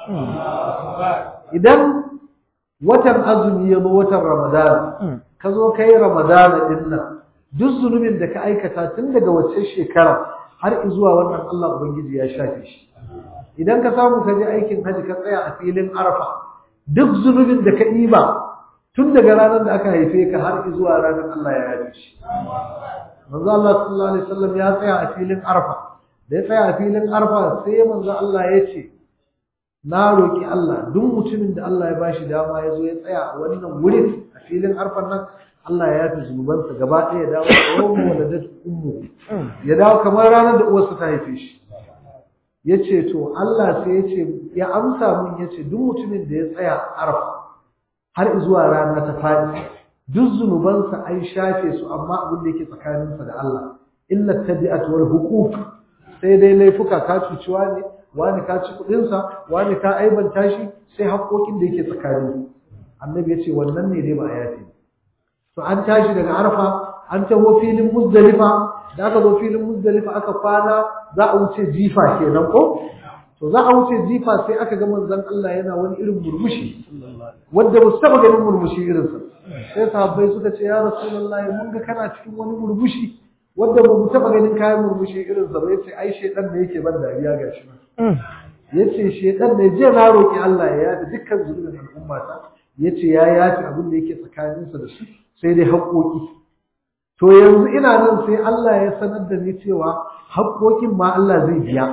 idan watan azumi ya zo watan ramadana ka zo ka yi ramadana din nan duk zunubin da ka aikata tun daga waccan shekara har zuwa wannan Allah ubangiji ya shafe shi idan ka samu ka je aikin haji ka tsaya a filin arfa duk zunubin da ka ɗiba tun daga ranar da aka haife ka har zuwa ranar Allah ya yafe shi manzo Allah sallallahu alaihi wasallam ya tsaya a filin arfa da ya tsaya a filin arfa sai manzo Allah ya ce na roki Allah duk mutumin da Allah ya bashi dama ya zo ya tsaya a wannan wurin a filin arfan nan Allah ya yafi zunubansa gaba ɗaya ya dawo da yawan waladat ummu ya dawo kamar ranar da uwarsa ta haife shi ya ce to Allah sai ya ce ya amsa mun ya ce duk mutumin da ya tsaya arfa har zuwa rana ta faɗi duk zunubansa an shafe su amma abin da yake tsakaninsa da Allah illa tabi'at wal huquq sai dai laifuka ka cuci wani wani ka ci kudin sa wani ka aibanta shi sai haƙoƙin da yake tsakanin annabi ya ce wannan ne dai ba a yafe to an tashi daga arfa an taho filin muzdalifa da aka zo filin muzdalifa aka kwana za a wuce jifa kenan ko to za a wuce jifa sai aka ga manzon Allah yana wani irin murmushi wanda ba su taba ganin murmushi irinsa sai sahabbai suka ce ya rasulullahi mun ga kana cikin wani murmushi wanda ba mu taba ganin kayan murmushi irinsa ba yace ai shedan ne yake ban dariya gashi yace shedan ne je na roki Allah ya yafi dukkan zunubin al'umma ta yace ya yafi abin da yake tsakaninsa da su sai dai haƙoƙi to yanzu ina nan sai Allah ya sanar da ni cewa haƙoƙin ma Allah zai biya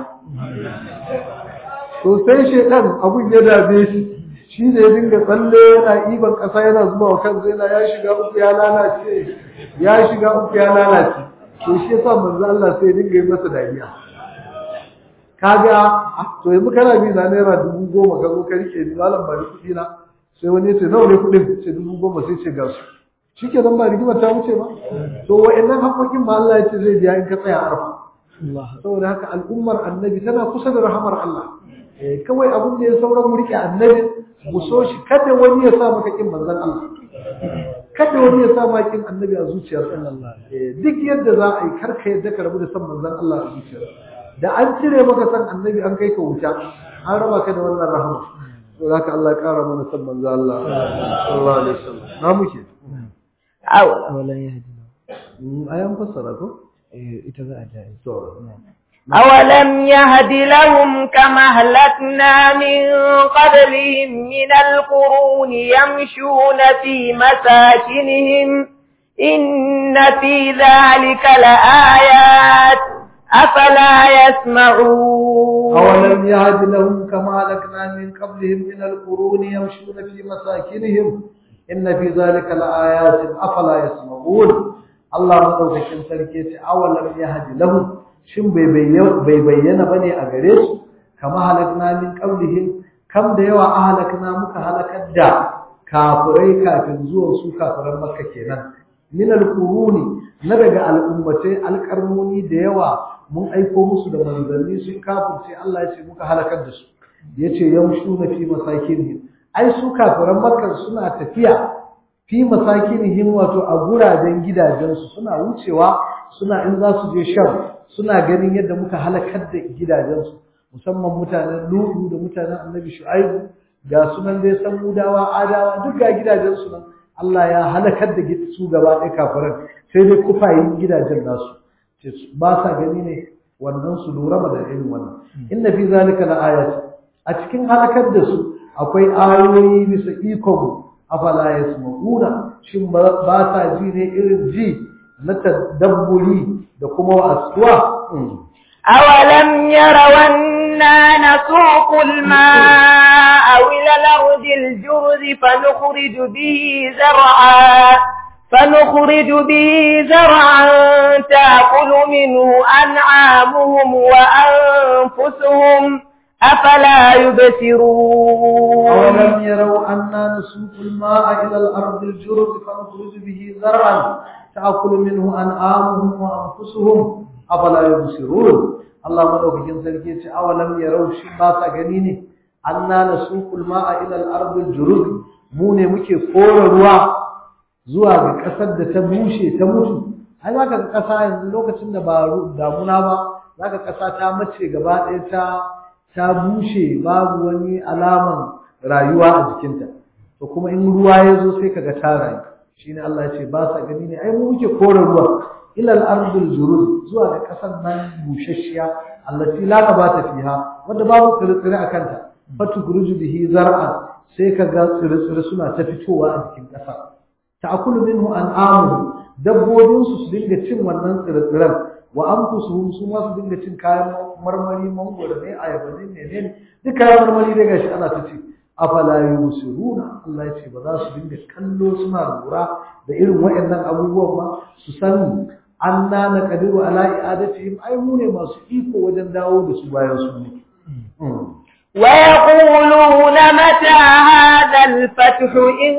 to sai shedan abun ya dabe shi shi ne ya dinga tsalle yana iban ƙasa yana zuba wa kansa yana ya shiga uku ya lalace ya shiga uku ya lalace to shi yasa manzo Allah sai ya dinga yi masa dariya kaga to yanzu kana bi na naira dubu goma ka zo ka rike ni malam ba ni kuɗi na sai wani ya ce nawa ne kuɗin ce dubu goma sai ce ga su shi ke nan ba rigimar ta wuce ba to wa'annan haƙoƙin ma Allah ya ce zai biya in ka tsaya arfa saboda haka al'ummar annabi tana kusa da rahamar Allah kawai abin da ya sauran mu rike annabi mu so shi kada wani ya sa maka kin manzon Allah kada wani ya sa maka kin annabi a zuciyar duk yadda za a yi karka yadda ka rabu da san manzon Allah a zuciyar da an cire maka san annabi an kai ka wuta an raba ka da wannan rahama to haka Allah ya kara mana san manzon Allah sallallahu alaihi wasallam na muke awalan yahdi ayan fassara ko eh ita za a jaye to أولم يهد لهم كما أهلكنا من قبلهم من القرون يمشون في مساكنهم إن في ذلك لآيات أفلا يسمعون أولم يهد لهم كما هلكنا من قبلهم من القرون يمشون في مساكنهم إن في ذلك لآيات أفلا يسمعون Allah madaukakin sarki ya ce awalam yahdi lahum shin bai bayyana bane a gare su kama halakna min qablihim kam da yawa ahlakna muka halakar da kafirai kafin zuwan su kafiran makka kenan min alquruni na daga al'ummatai alƙarnoni da yawa mun aiko musu da manzanni sun kafirce Allah ya ce muka halakar da su yace yamshuna fi masakinihim ai su kafiran makka suna tafiya fi masakinihim wato a guraben gidajensu suna wucewa suna in za su je sham suna ganin yadda muka halakar da gidajensu musamman mutanen Nuhu da mutanen Annabi Shu'aibu ga sunan dai samudawa adawa duk ga gidajensu nan Allah ya halakar da su gaba ɗaya kafiran sai dai kufayin gidajen nasu ba sa gani ne wannan su lura da irin wannan inna fi zalika la ayat a cikin halakar da su akwai ayoyi bisa ikon afala yasma'una shin ba sa ji ne irin ji na tadabburi da kuma wa'asuwa أولم يروا أنا نسوق الماء إلى الأرض الجرز فنخرج به زرعا فنخرج به زرعا تأكل منه أنعامهم وأنفسهم أفلا يبصرون أولم يروا أنا نسوق الماء إلى الأرض الجرز فنخرج به زرعا تأكل منه أنعامهم وأنفسهم أفلا يبصرون الله مدوكين sarki yace awalam yarau shi ba sa gani ne anna nasuqul ma'a ila al-ard al-jurud mu ne muke kora ruwa zuwa ga kasar da ta bushe ta mutu ai zaka ga kasa yanzu lokacin da ba damuna ba zaka kasa ta mace gaba ɗaya ta ta bushe babu wani alaman rayuwa a jikinta to kuma in ruwa ya zo sai kaga ta rayu shine Allah ya ce ba sa gani ne ai mu muke kora ruwa ila al-ardul jurud zuwa ga kasar nan bushashiya allati la nabata fiha wanda babu tsire-tsire a kanta fatukhruju bihi zar'an sai kaga tsire-tsire suna ta fitowa a jikin kasa ta'kulu minhu an'amuhum dabbobin su su dinga cin wannan tsire-tsiren wa anfusuhum su ma su dinga cin kayan marmari mangoro ne ayaba ne menene duk kayan marmari dai gashi ana ta ci afala yusiruna Allah ya ce ba za su dinga kallo suna lura da irin waɗannan abubuwan ba su sani anna na kadiru ala i'adatihim ai mu ne masu iko wajen dawo da su bayan su ne ويقولون متى هذا الفتح إن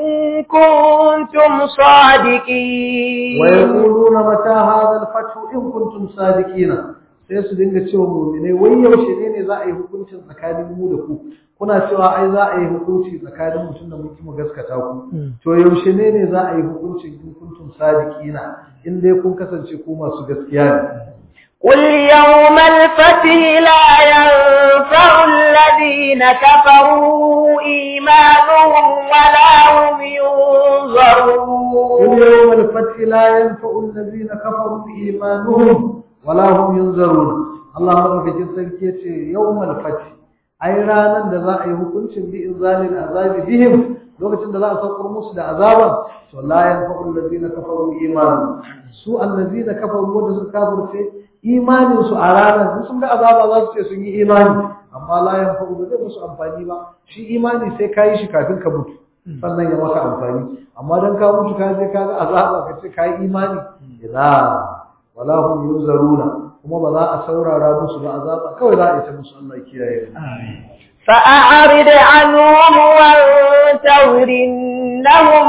كنتم صادقين ويقولون متى هذا الفتح إن كنتم صادقين sai su dinga cewa mu'minai wai yaushe ne ne za a yi hukuncin tsakanin mu da ku kuna cewa ai za a yi hukunci tsakanin mutum da mutum gaskata ku to yaushe ne ne za a yi hukuncin in kuntum sadiqina in dai kun kasance ku masu gaskiya ne قل يوم الفتح لا ينفع الذين كفروا إيمانهم ولا هم ينظرون قل يوم الفتح لا ينفع الذين كفروا إيمانهم ولا هم ينظرون الله مدوكacin sarki yace yawmal fath ai ranan da za a yi hukuncin bi inzalil azabi bihim lokacin da za a saukar musu da azaban to la yanfa'u allazina kafaru imanuhum su allazina kafaru wanda suka kafirce imanin su a ranar sun ga azaba za su ce sun yi imani amma la yanfa'u ba zai musu amfani ba shi imani sai ka yi shi kafin ka mutu sannan ya maka amfani amma dan ka mutu ka je ka ga azaba ka ce ka yi imani ila wala hum yunzaruna kuma ba za a saurara musu ba azaba kawai za a yi ta musu Allah ya kiyaye فأعرض عنهم وانتظر إنهم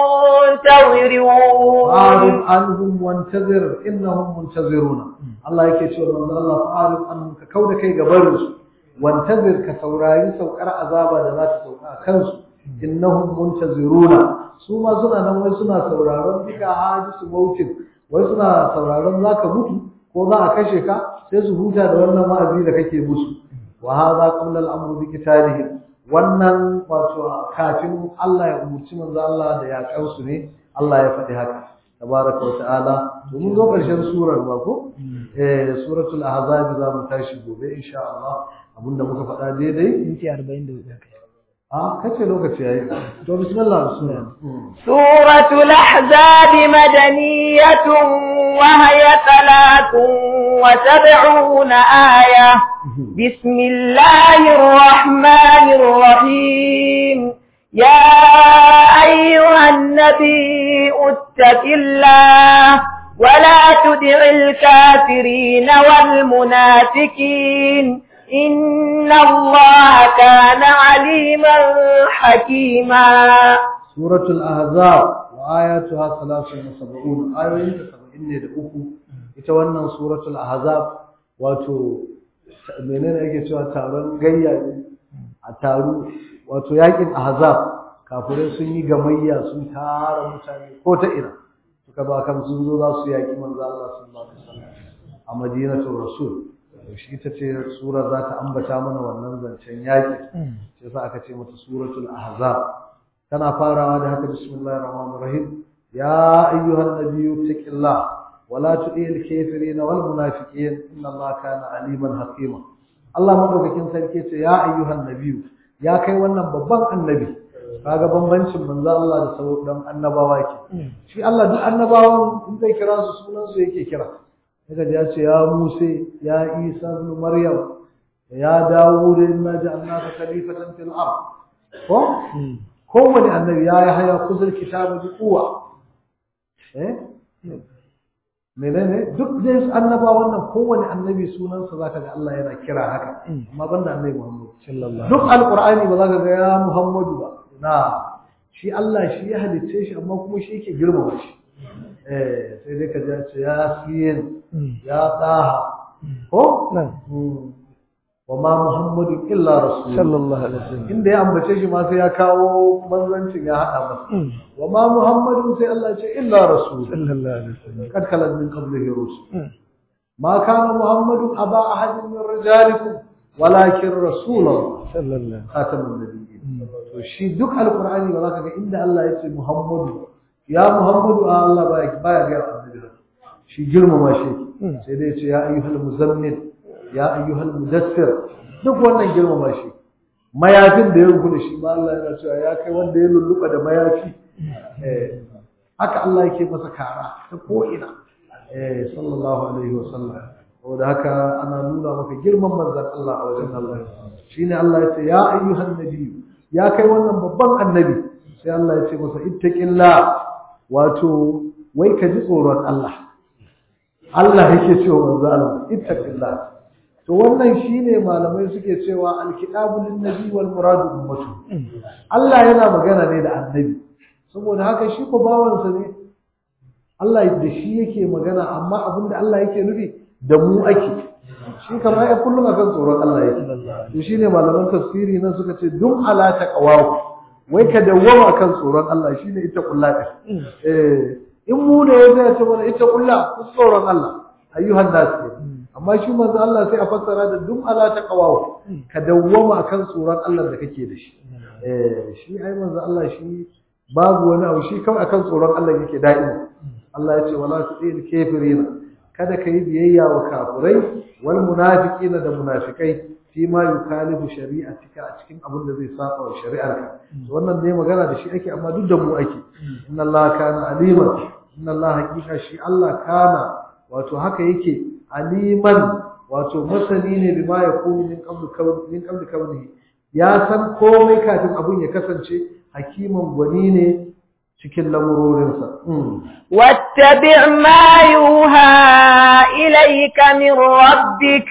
منتظرون فأعرض عنهم وانتظر إنهم منتظرون الله yake cewa manzo Allah fa'arif annum ka kauda kai gabarin su wantazir ka saurari saukar azaba da za ta sauka a kansu innahum muntaziruna su ma suna nan wai suna sauraron duka hadisu mautin wai suna sauraron zaka mutu ko za a kashe ka sai su huta da wannan wa'azi da kake musu wa hadha qabla al-amr bi qitalihim wannan wato kafin Allah ya umurci manzo Allah da ya kansu ne Allah ya faɗi haka tabaraka wa ta'ala to mun zo ƙarshen surar ba ko eh suratul ahzab za mu tashi gobe insha Allah abinda muka faɗa daidai minti 44 kai a kace lokaci yayi to bismillah bismillah سورة الأحزاب مدنية وهي ثلاث وسبعون آية بسم الله الرحمن الرحيم يا أيها النبي اتق الله ولا تدع الكافرين والمنافقين إن الله كان عليما حكيما سورة الأحزاب وآياتها 73 آيوين 70 da uku ita wannan suratul ahzab wato menene yake cewa taron gayya ne a taru wato yakin ahzab kafirai sun yi gamayya sun tara mutane ko ta ina suka ba kan sun zo za su yaki manzo Allah sallallahu alaihi wasallam a madinatul rasul shi ita ce sura za ta ambata mana wannan zancen yaki sai sa aka ce mata suratul ahzab tana farawa da haka bismillahir rahmanir rahim ya ayyuhan nabiyyu taqillah wala tu'il kafirin wal munafiqin inna allaha kana aliman hakima Allah madaukakin sarki ce ya ayyuhan nabiyyu ya kai wannan babban annabi kaga bambancin manzo Allah da sauran annabawa ke shi Allah duk annabawan in zai kira su sunan su yake kira kaga ya ce ya Musa ya Isa ibn Maryam ya Dawud inna ja'alnaka khalifatan fil ard ko kowane annabi ya yi haya kuzur kitabu bi kuwa eh menene duk dai annaba wannan kowane annabi sunansa zaka ga Allah yana kira haka amma banda annabi Muhammad sallallahu duk alqur'ani ba zaka ga ya Muhammadu ba na shi Allah shi ya halicce shi amma kuma shi yake girmama shi eh sai dai ka ji ce ya siyin ya taha ko wa ma muhammadu illa rasul sallallahu alaihi wasallam inda ya ambace shi ma sai ya kawo manzancin ya hada masa wa ma muhammadu sai Allah ya ce illa rasul sallallahu alaihi wasallam kad kala min qablihi rusul ma kana muhammadu aba ahadin min rijalikum walakin rasulullah sallallahu khatamun nabiyyin to shi duk alqur'ani ba za ka ga inda Allah ya ce muhammadu ya muhammadu a Allah baya baya ga annabi shi girmama shi sai dai ya ce ya ayyuhal muzammil ya ayyuhal mudassir duk wannan girmama shi mayafin da ya rubu da shi ma Allah yana cewa ya kai wanda ya lulluɓa da mayafi eh haka Allah yake masa kara ta ko ina eh sallallahu alaihi wasallam saboda haka ana nuna maka girman manzon Allah a wajen Allah shine Allah ya ce ya ayyuhan nabiyyu ya kai wannan babban annabi sai Allah ya ce masa ittaqillah wato wai ka ji tsoron Allah Allah yake cewa manzo Allah ittaqillah to wannan shine malamai suke cewa alkitabu lin nabi wal muradu ummatu Allah yana magana ne da annabi saboda haka shi ko bawansa ne Allah da shi yake magana amma abinda Allah yake nufi da mu ake shi kamar ya kullum akan tsoron Allah yake to shine malaman tafsiri nan suka ce dum ala taqwahu wai ka dawwama akan tsoron Allah shine ita kullaka eh in mu da ya ce mana ita kulla ku tsoron Allah ayyuhan nas amma shi manzo Allah sai a fassara da dum ala taqwahu ka dawwama akan tsoron Allah da kake da shi eh shi ai manzo Allah shi babu wani abu shi kawai akan tsoron Allah yake da'ima Allah ya ce wala tu'il kafirina kada kai biyayya wa kafirai wal munafiqina da munafikai fi ma yukalifu shari'atika a cikin abin da zai saba wa shari'arka wannan ne magana da shi ake amma duk da mu ake inna Allah kana aliman inna Allah hakika shi Allah kana wato haka yake aliman wato masani ne bima ya kuni min qablu kawn min qablu kawnihi ya san komai kafin abun ya kasance hakiman gwani ne cikin lamurorinsa واتبع ما يوحى إليك من ربك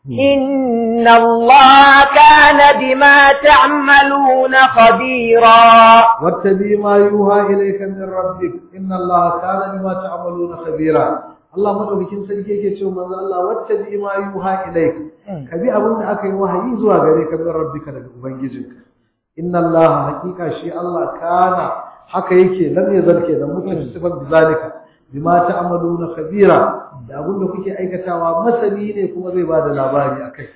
إن الله كان بما تعملون خبيرا واتبع ما يوحى إليك من ربك إن الله كان بما تعملون خبيرا Allah madaukakin sarki yake cewa manzo Allah wattabi ma yuha ilayka kabi abin da aka yi wahayi zuwa gare ka min rabbika daga ubangijinka inna Allah hakika shi Allah kana haka yake lam yazal kenan mutum sifan bizalika bima ta'maluna khabira da abin da kuke aikatawa masani ne kuma zai bada labari akai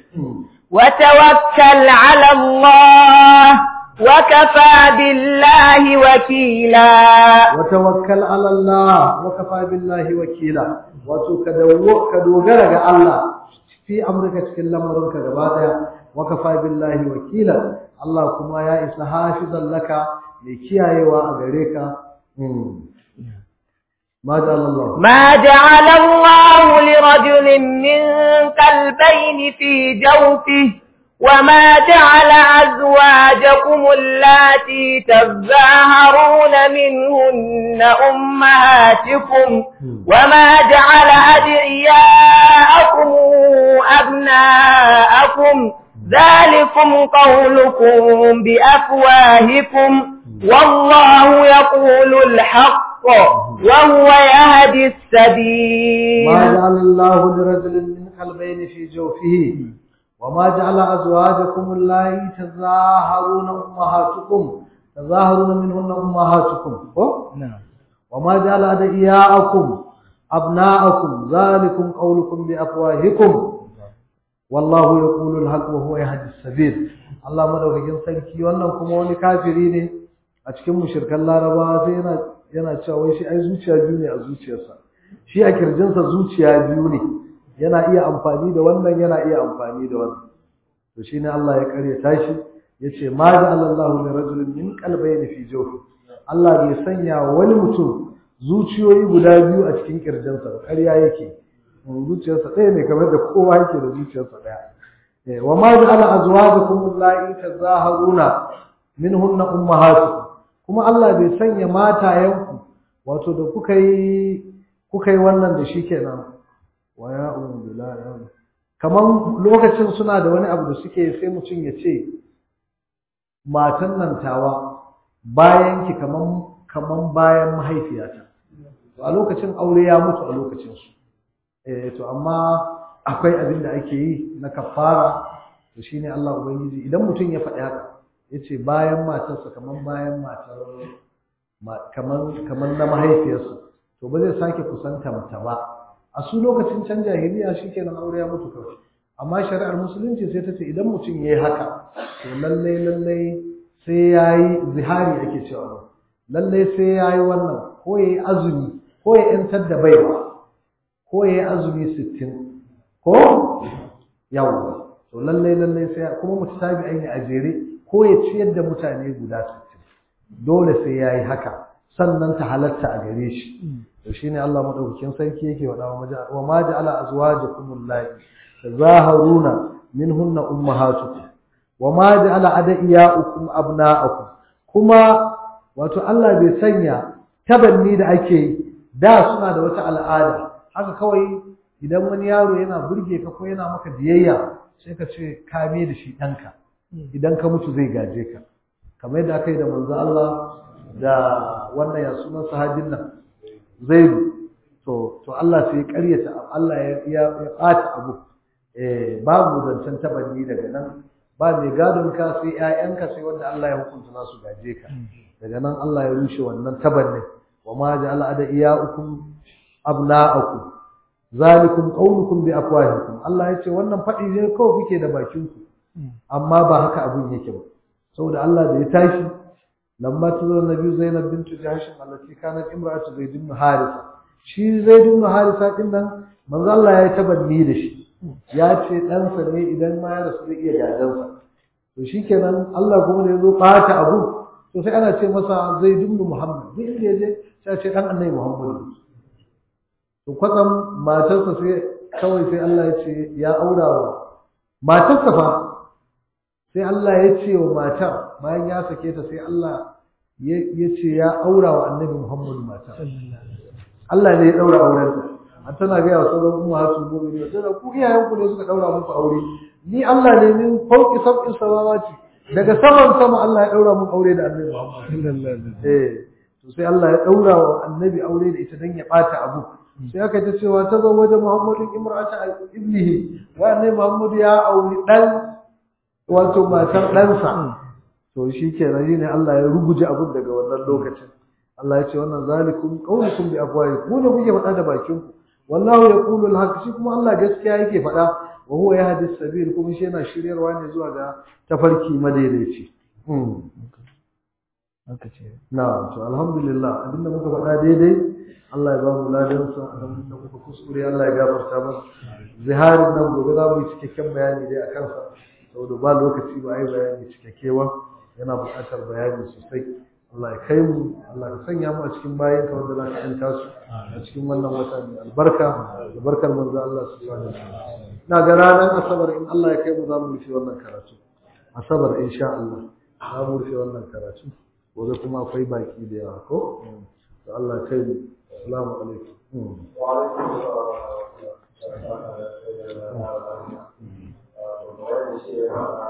وتوكل على الله وكفى بالله وكيلا وتوكل على الله وكفى بالله وكيلا wato ka dawo ka dogara ga Allah fi amurka cikin lamarinka gaba daya wa kafa billahi wakila Allah kuma ya isa hafizan laka mai kiyayewa a gare ka ما جعل الله ما جعل الله لرجل من قلبين في جوفه وما جعل أزواجكم اللاتي تظاهرون منهن أمهاتكم وما جعل أدعياءكم أبناءكم ذلكم قولكم بأفواهكم والله يقول الحق وهو يهدي السبيل ما جعل الله لرجل من قلبين في جوفه وما جعل أزواجكم اللائي تظاهرون أمهاتكم تظاهرون منهن أمهاتكم نعم وما جعل أدعياءكم أبناءكم ذلكم قولكم بأفواهكم والله يقول الحق وهو يهدي السبيل Allah madaukakin sarki wannan kuma wani kafiri ne a cikin mushrikan Larabawa sai yana yana cewa wai shi ai zuciya biyu ne a zuciyarsa shi a kirjinsa zuciya biyu ne yana iya amfani da wannan yana iya amfani da wannan to shine Allah ya karyata shi yace ma ja'ala Allahu li rajulin min qalbayni fi jawfi Allah bai sanya wani mutum zuciyoyi guda biyu a cikin kirjinsa ba ƙarya yake zuciyarsa ɗaya ne kamar da kowa yake da zuciyarsa ɗaya wa ma ja'ala azwajakum allati tazaharuna minhunna ummahatukum kuma Allah bai sanya matayenku wato da kuka yi kuka yi wannan da shi kenan wa ya ummu billahi kaman lokacin suna da wani abu da suke sai mutum ya ce matan nan tawa bayan ki kaman kaman bayan mahaifiyata to a lokacin aure ya mutu a lokacin su eh to amma akwai abin da ake yi na kafara to shine Allah ubangiji idan mutum ya faɗi haka yace bayan matarsa kaman bayan matar kaman kaman na mahaifiyarsa to ba zai sake kusanta mata ba a su lokacin can jahiliya shikenan aure ya mutu kawai amma shari'ar musulunci sai ta ce idan mutum yayi haka to lalle lalle sai yayi zihari ake cewa lalle sai yayi wannan ko yayi azumi ko ya yantar da baiwa ko yayi azumi 60 ko yawa to lalle lalle sai kuma mutasabi aini a jere ko ya ciyar da mutane guda 60 dole sai yayi haka sannan ta halatta a gare shi to shine Allah madaukakin sarki yake wada wa maja wa ma ja'ala azwajakum allati tazaharuna minhunna ummahatukum wa ma ja'ala adiyaukum abna'akum kuma wato Allah bai sanya tabanni da ake yi da suna da wata al'ada haka kawai idan wani yaro yana burge ka ko yana maka biyayya sai ka ce ka me da shi ɗanka idan ka mutu zai gaje ka kamar yadda aka yi da manzo Allah da wannan ya sunan sahabin nan zaidu to to Allah sai ya karyata Allah ya ya ɓata abu eh babu zancen tabanni daga nan ba mai gadon ka sai ƴaƴanka sai wanda Allah ya hukunta nasu gaje ka daga nan Allah ya rushe wannan tabannin wa ma ja'ala adiyaukum abna'akum zalikum qawlukum bi afwahikum Allah ya ce wannan faɗi ne kawai kuke da bakin ku amma ba haka abun yake ba saboda Allah da ya tashi lamma tuzur nabi Zainab bint Jahsh allati kanat imra'atu Zaid ibn Harisa shi Zaid ibn Harisa din nan manzo Allah ya tabanni da shi ya ce ɗansa ne idan ma ya rasu zai iya gadansa to shikenan Allah kuma da ya zo ɓata abu to sai ana ce masa Zaid ibn Muhammad duk inda ya je sai ce dan annabi Muhammad to kwatsam matarsa sai kawai sai Allah ya ce ya aura wa matarsa fa sai Allah ya ce wa matar bayan ya sake ta sai Allah ya ce ya aura wa annabi Muhammad matar Allah ne ya daura aurenta an tana ga yawa sauran umma su gobe ne tana ku iyayen ku ne suka daura muku aure ni Allah ne min fauki sab'in samawati daga saman sama Allah ya daura muku aure da annabi Muhammad eh to sai Allah ya daura wa annabi aure da ita dan ya bata abu sai aka ta cewa ta zo wajen Muhammadin imra'ata ibnihi wa annabi Muhammad ya auri dan wato matar ɗansa to shi ke ne Allah ya ruguje abin daga wannan lokacin Allah ya ce wannan zalikum qaulukum bi afwahikum ku ne kuke faɗa da bakin ku wallahu yaqulu al-haq shi kuma Allah gaskiya yake faɗa wa huwa yahdi sabil kuma shi yana shiryarwa ne zuwa ga tafarki madaidaici haka ce na'am to alhamdulillah abinda muka faɗa daidai Allah ya ba mu ladan sa abinda muka kuskure Allah ya gafarta mana ziharin nan gobe za mu yi cikakken bayani dai akan sa saboda ba lokaci ba ai bayani cikakke ba yana buƙatar bayani sosai Allah ya kai mu Allah ka sanya mu a cikin bayan ka wanda za ka yanta su a cikin wannan wata mai albarka da barkar manzo Allah subhanahu wa ta'ala ina ga ranar asabar in Allah ya kai mu za mu rufe wannan karatu asabar insha Allah za mu rufe wannan karatu gobe kuma akwai baki da yawa ko to Allah ya kai mu assalamu alaikum wa alaikum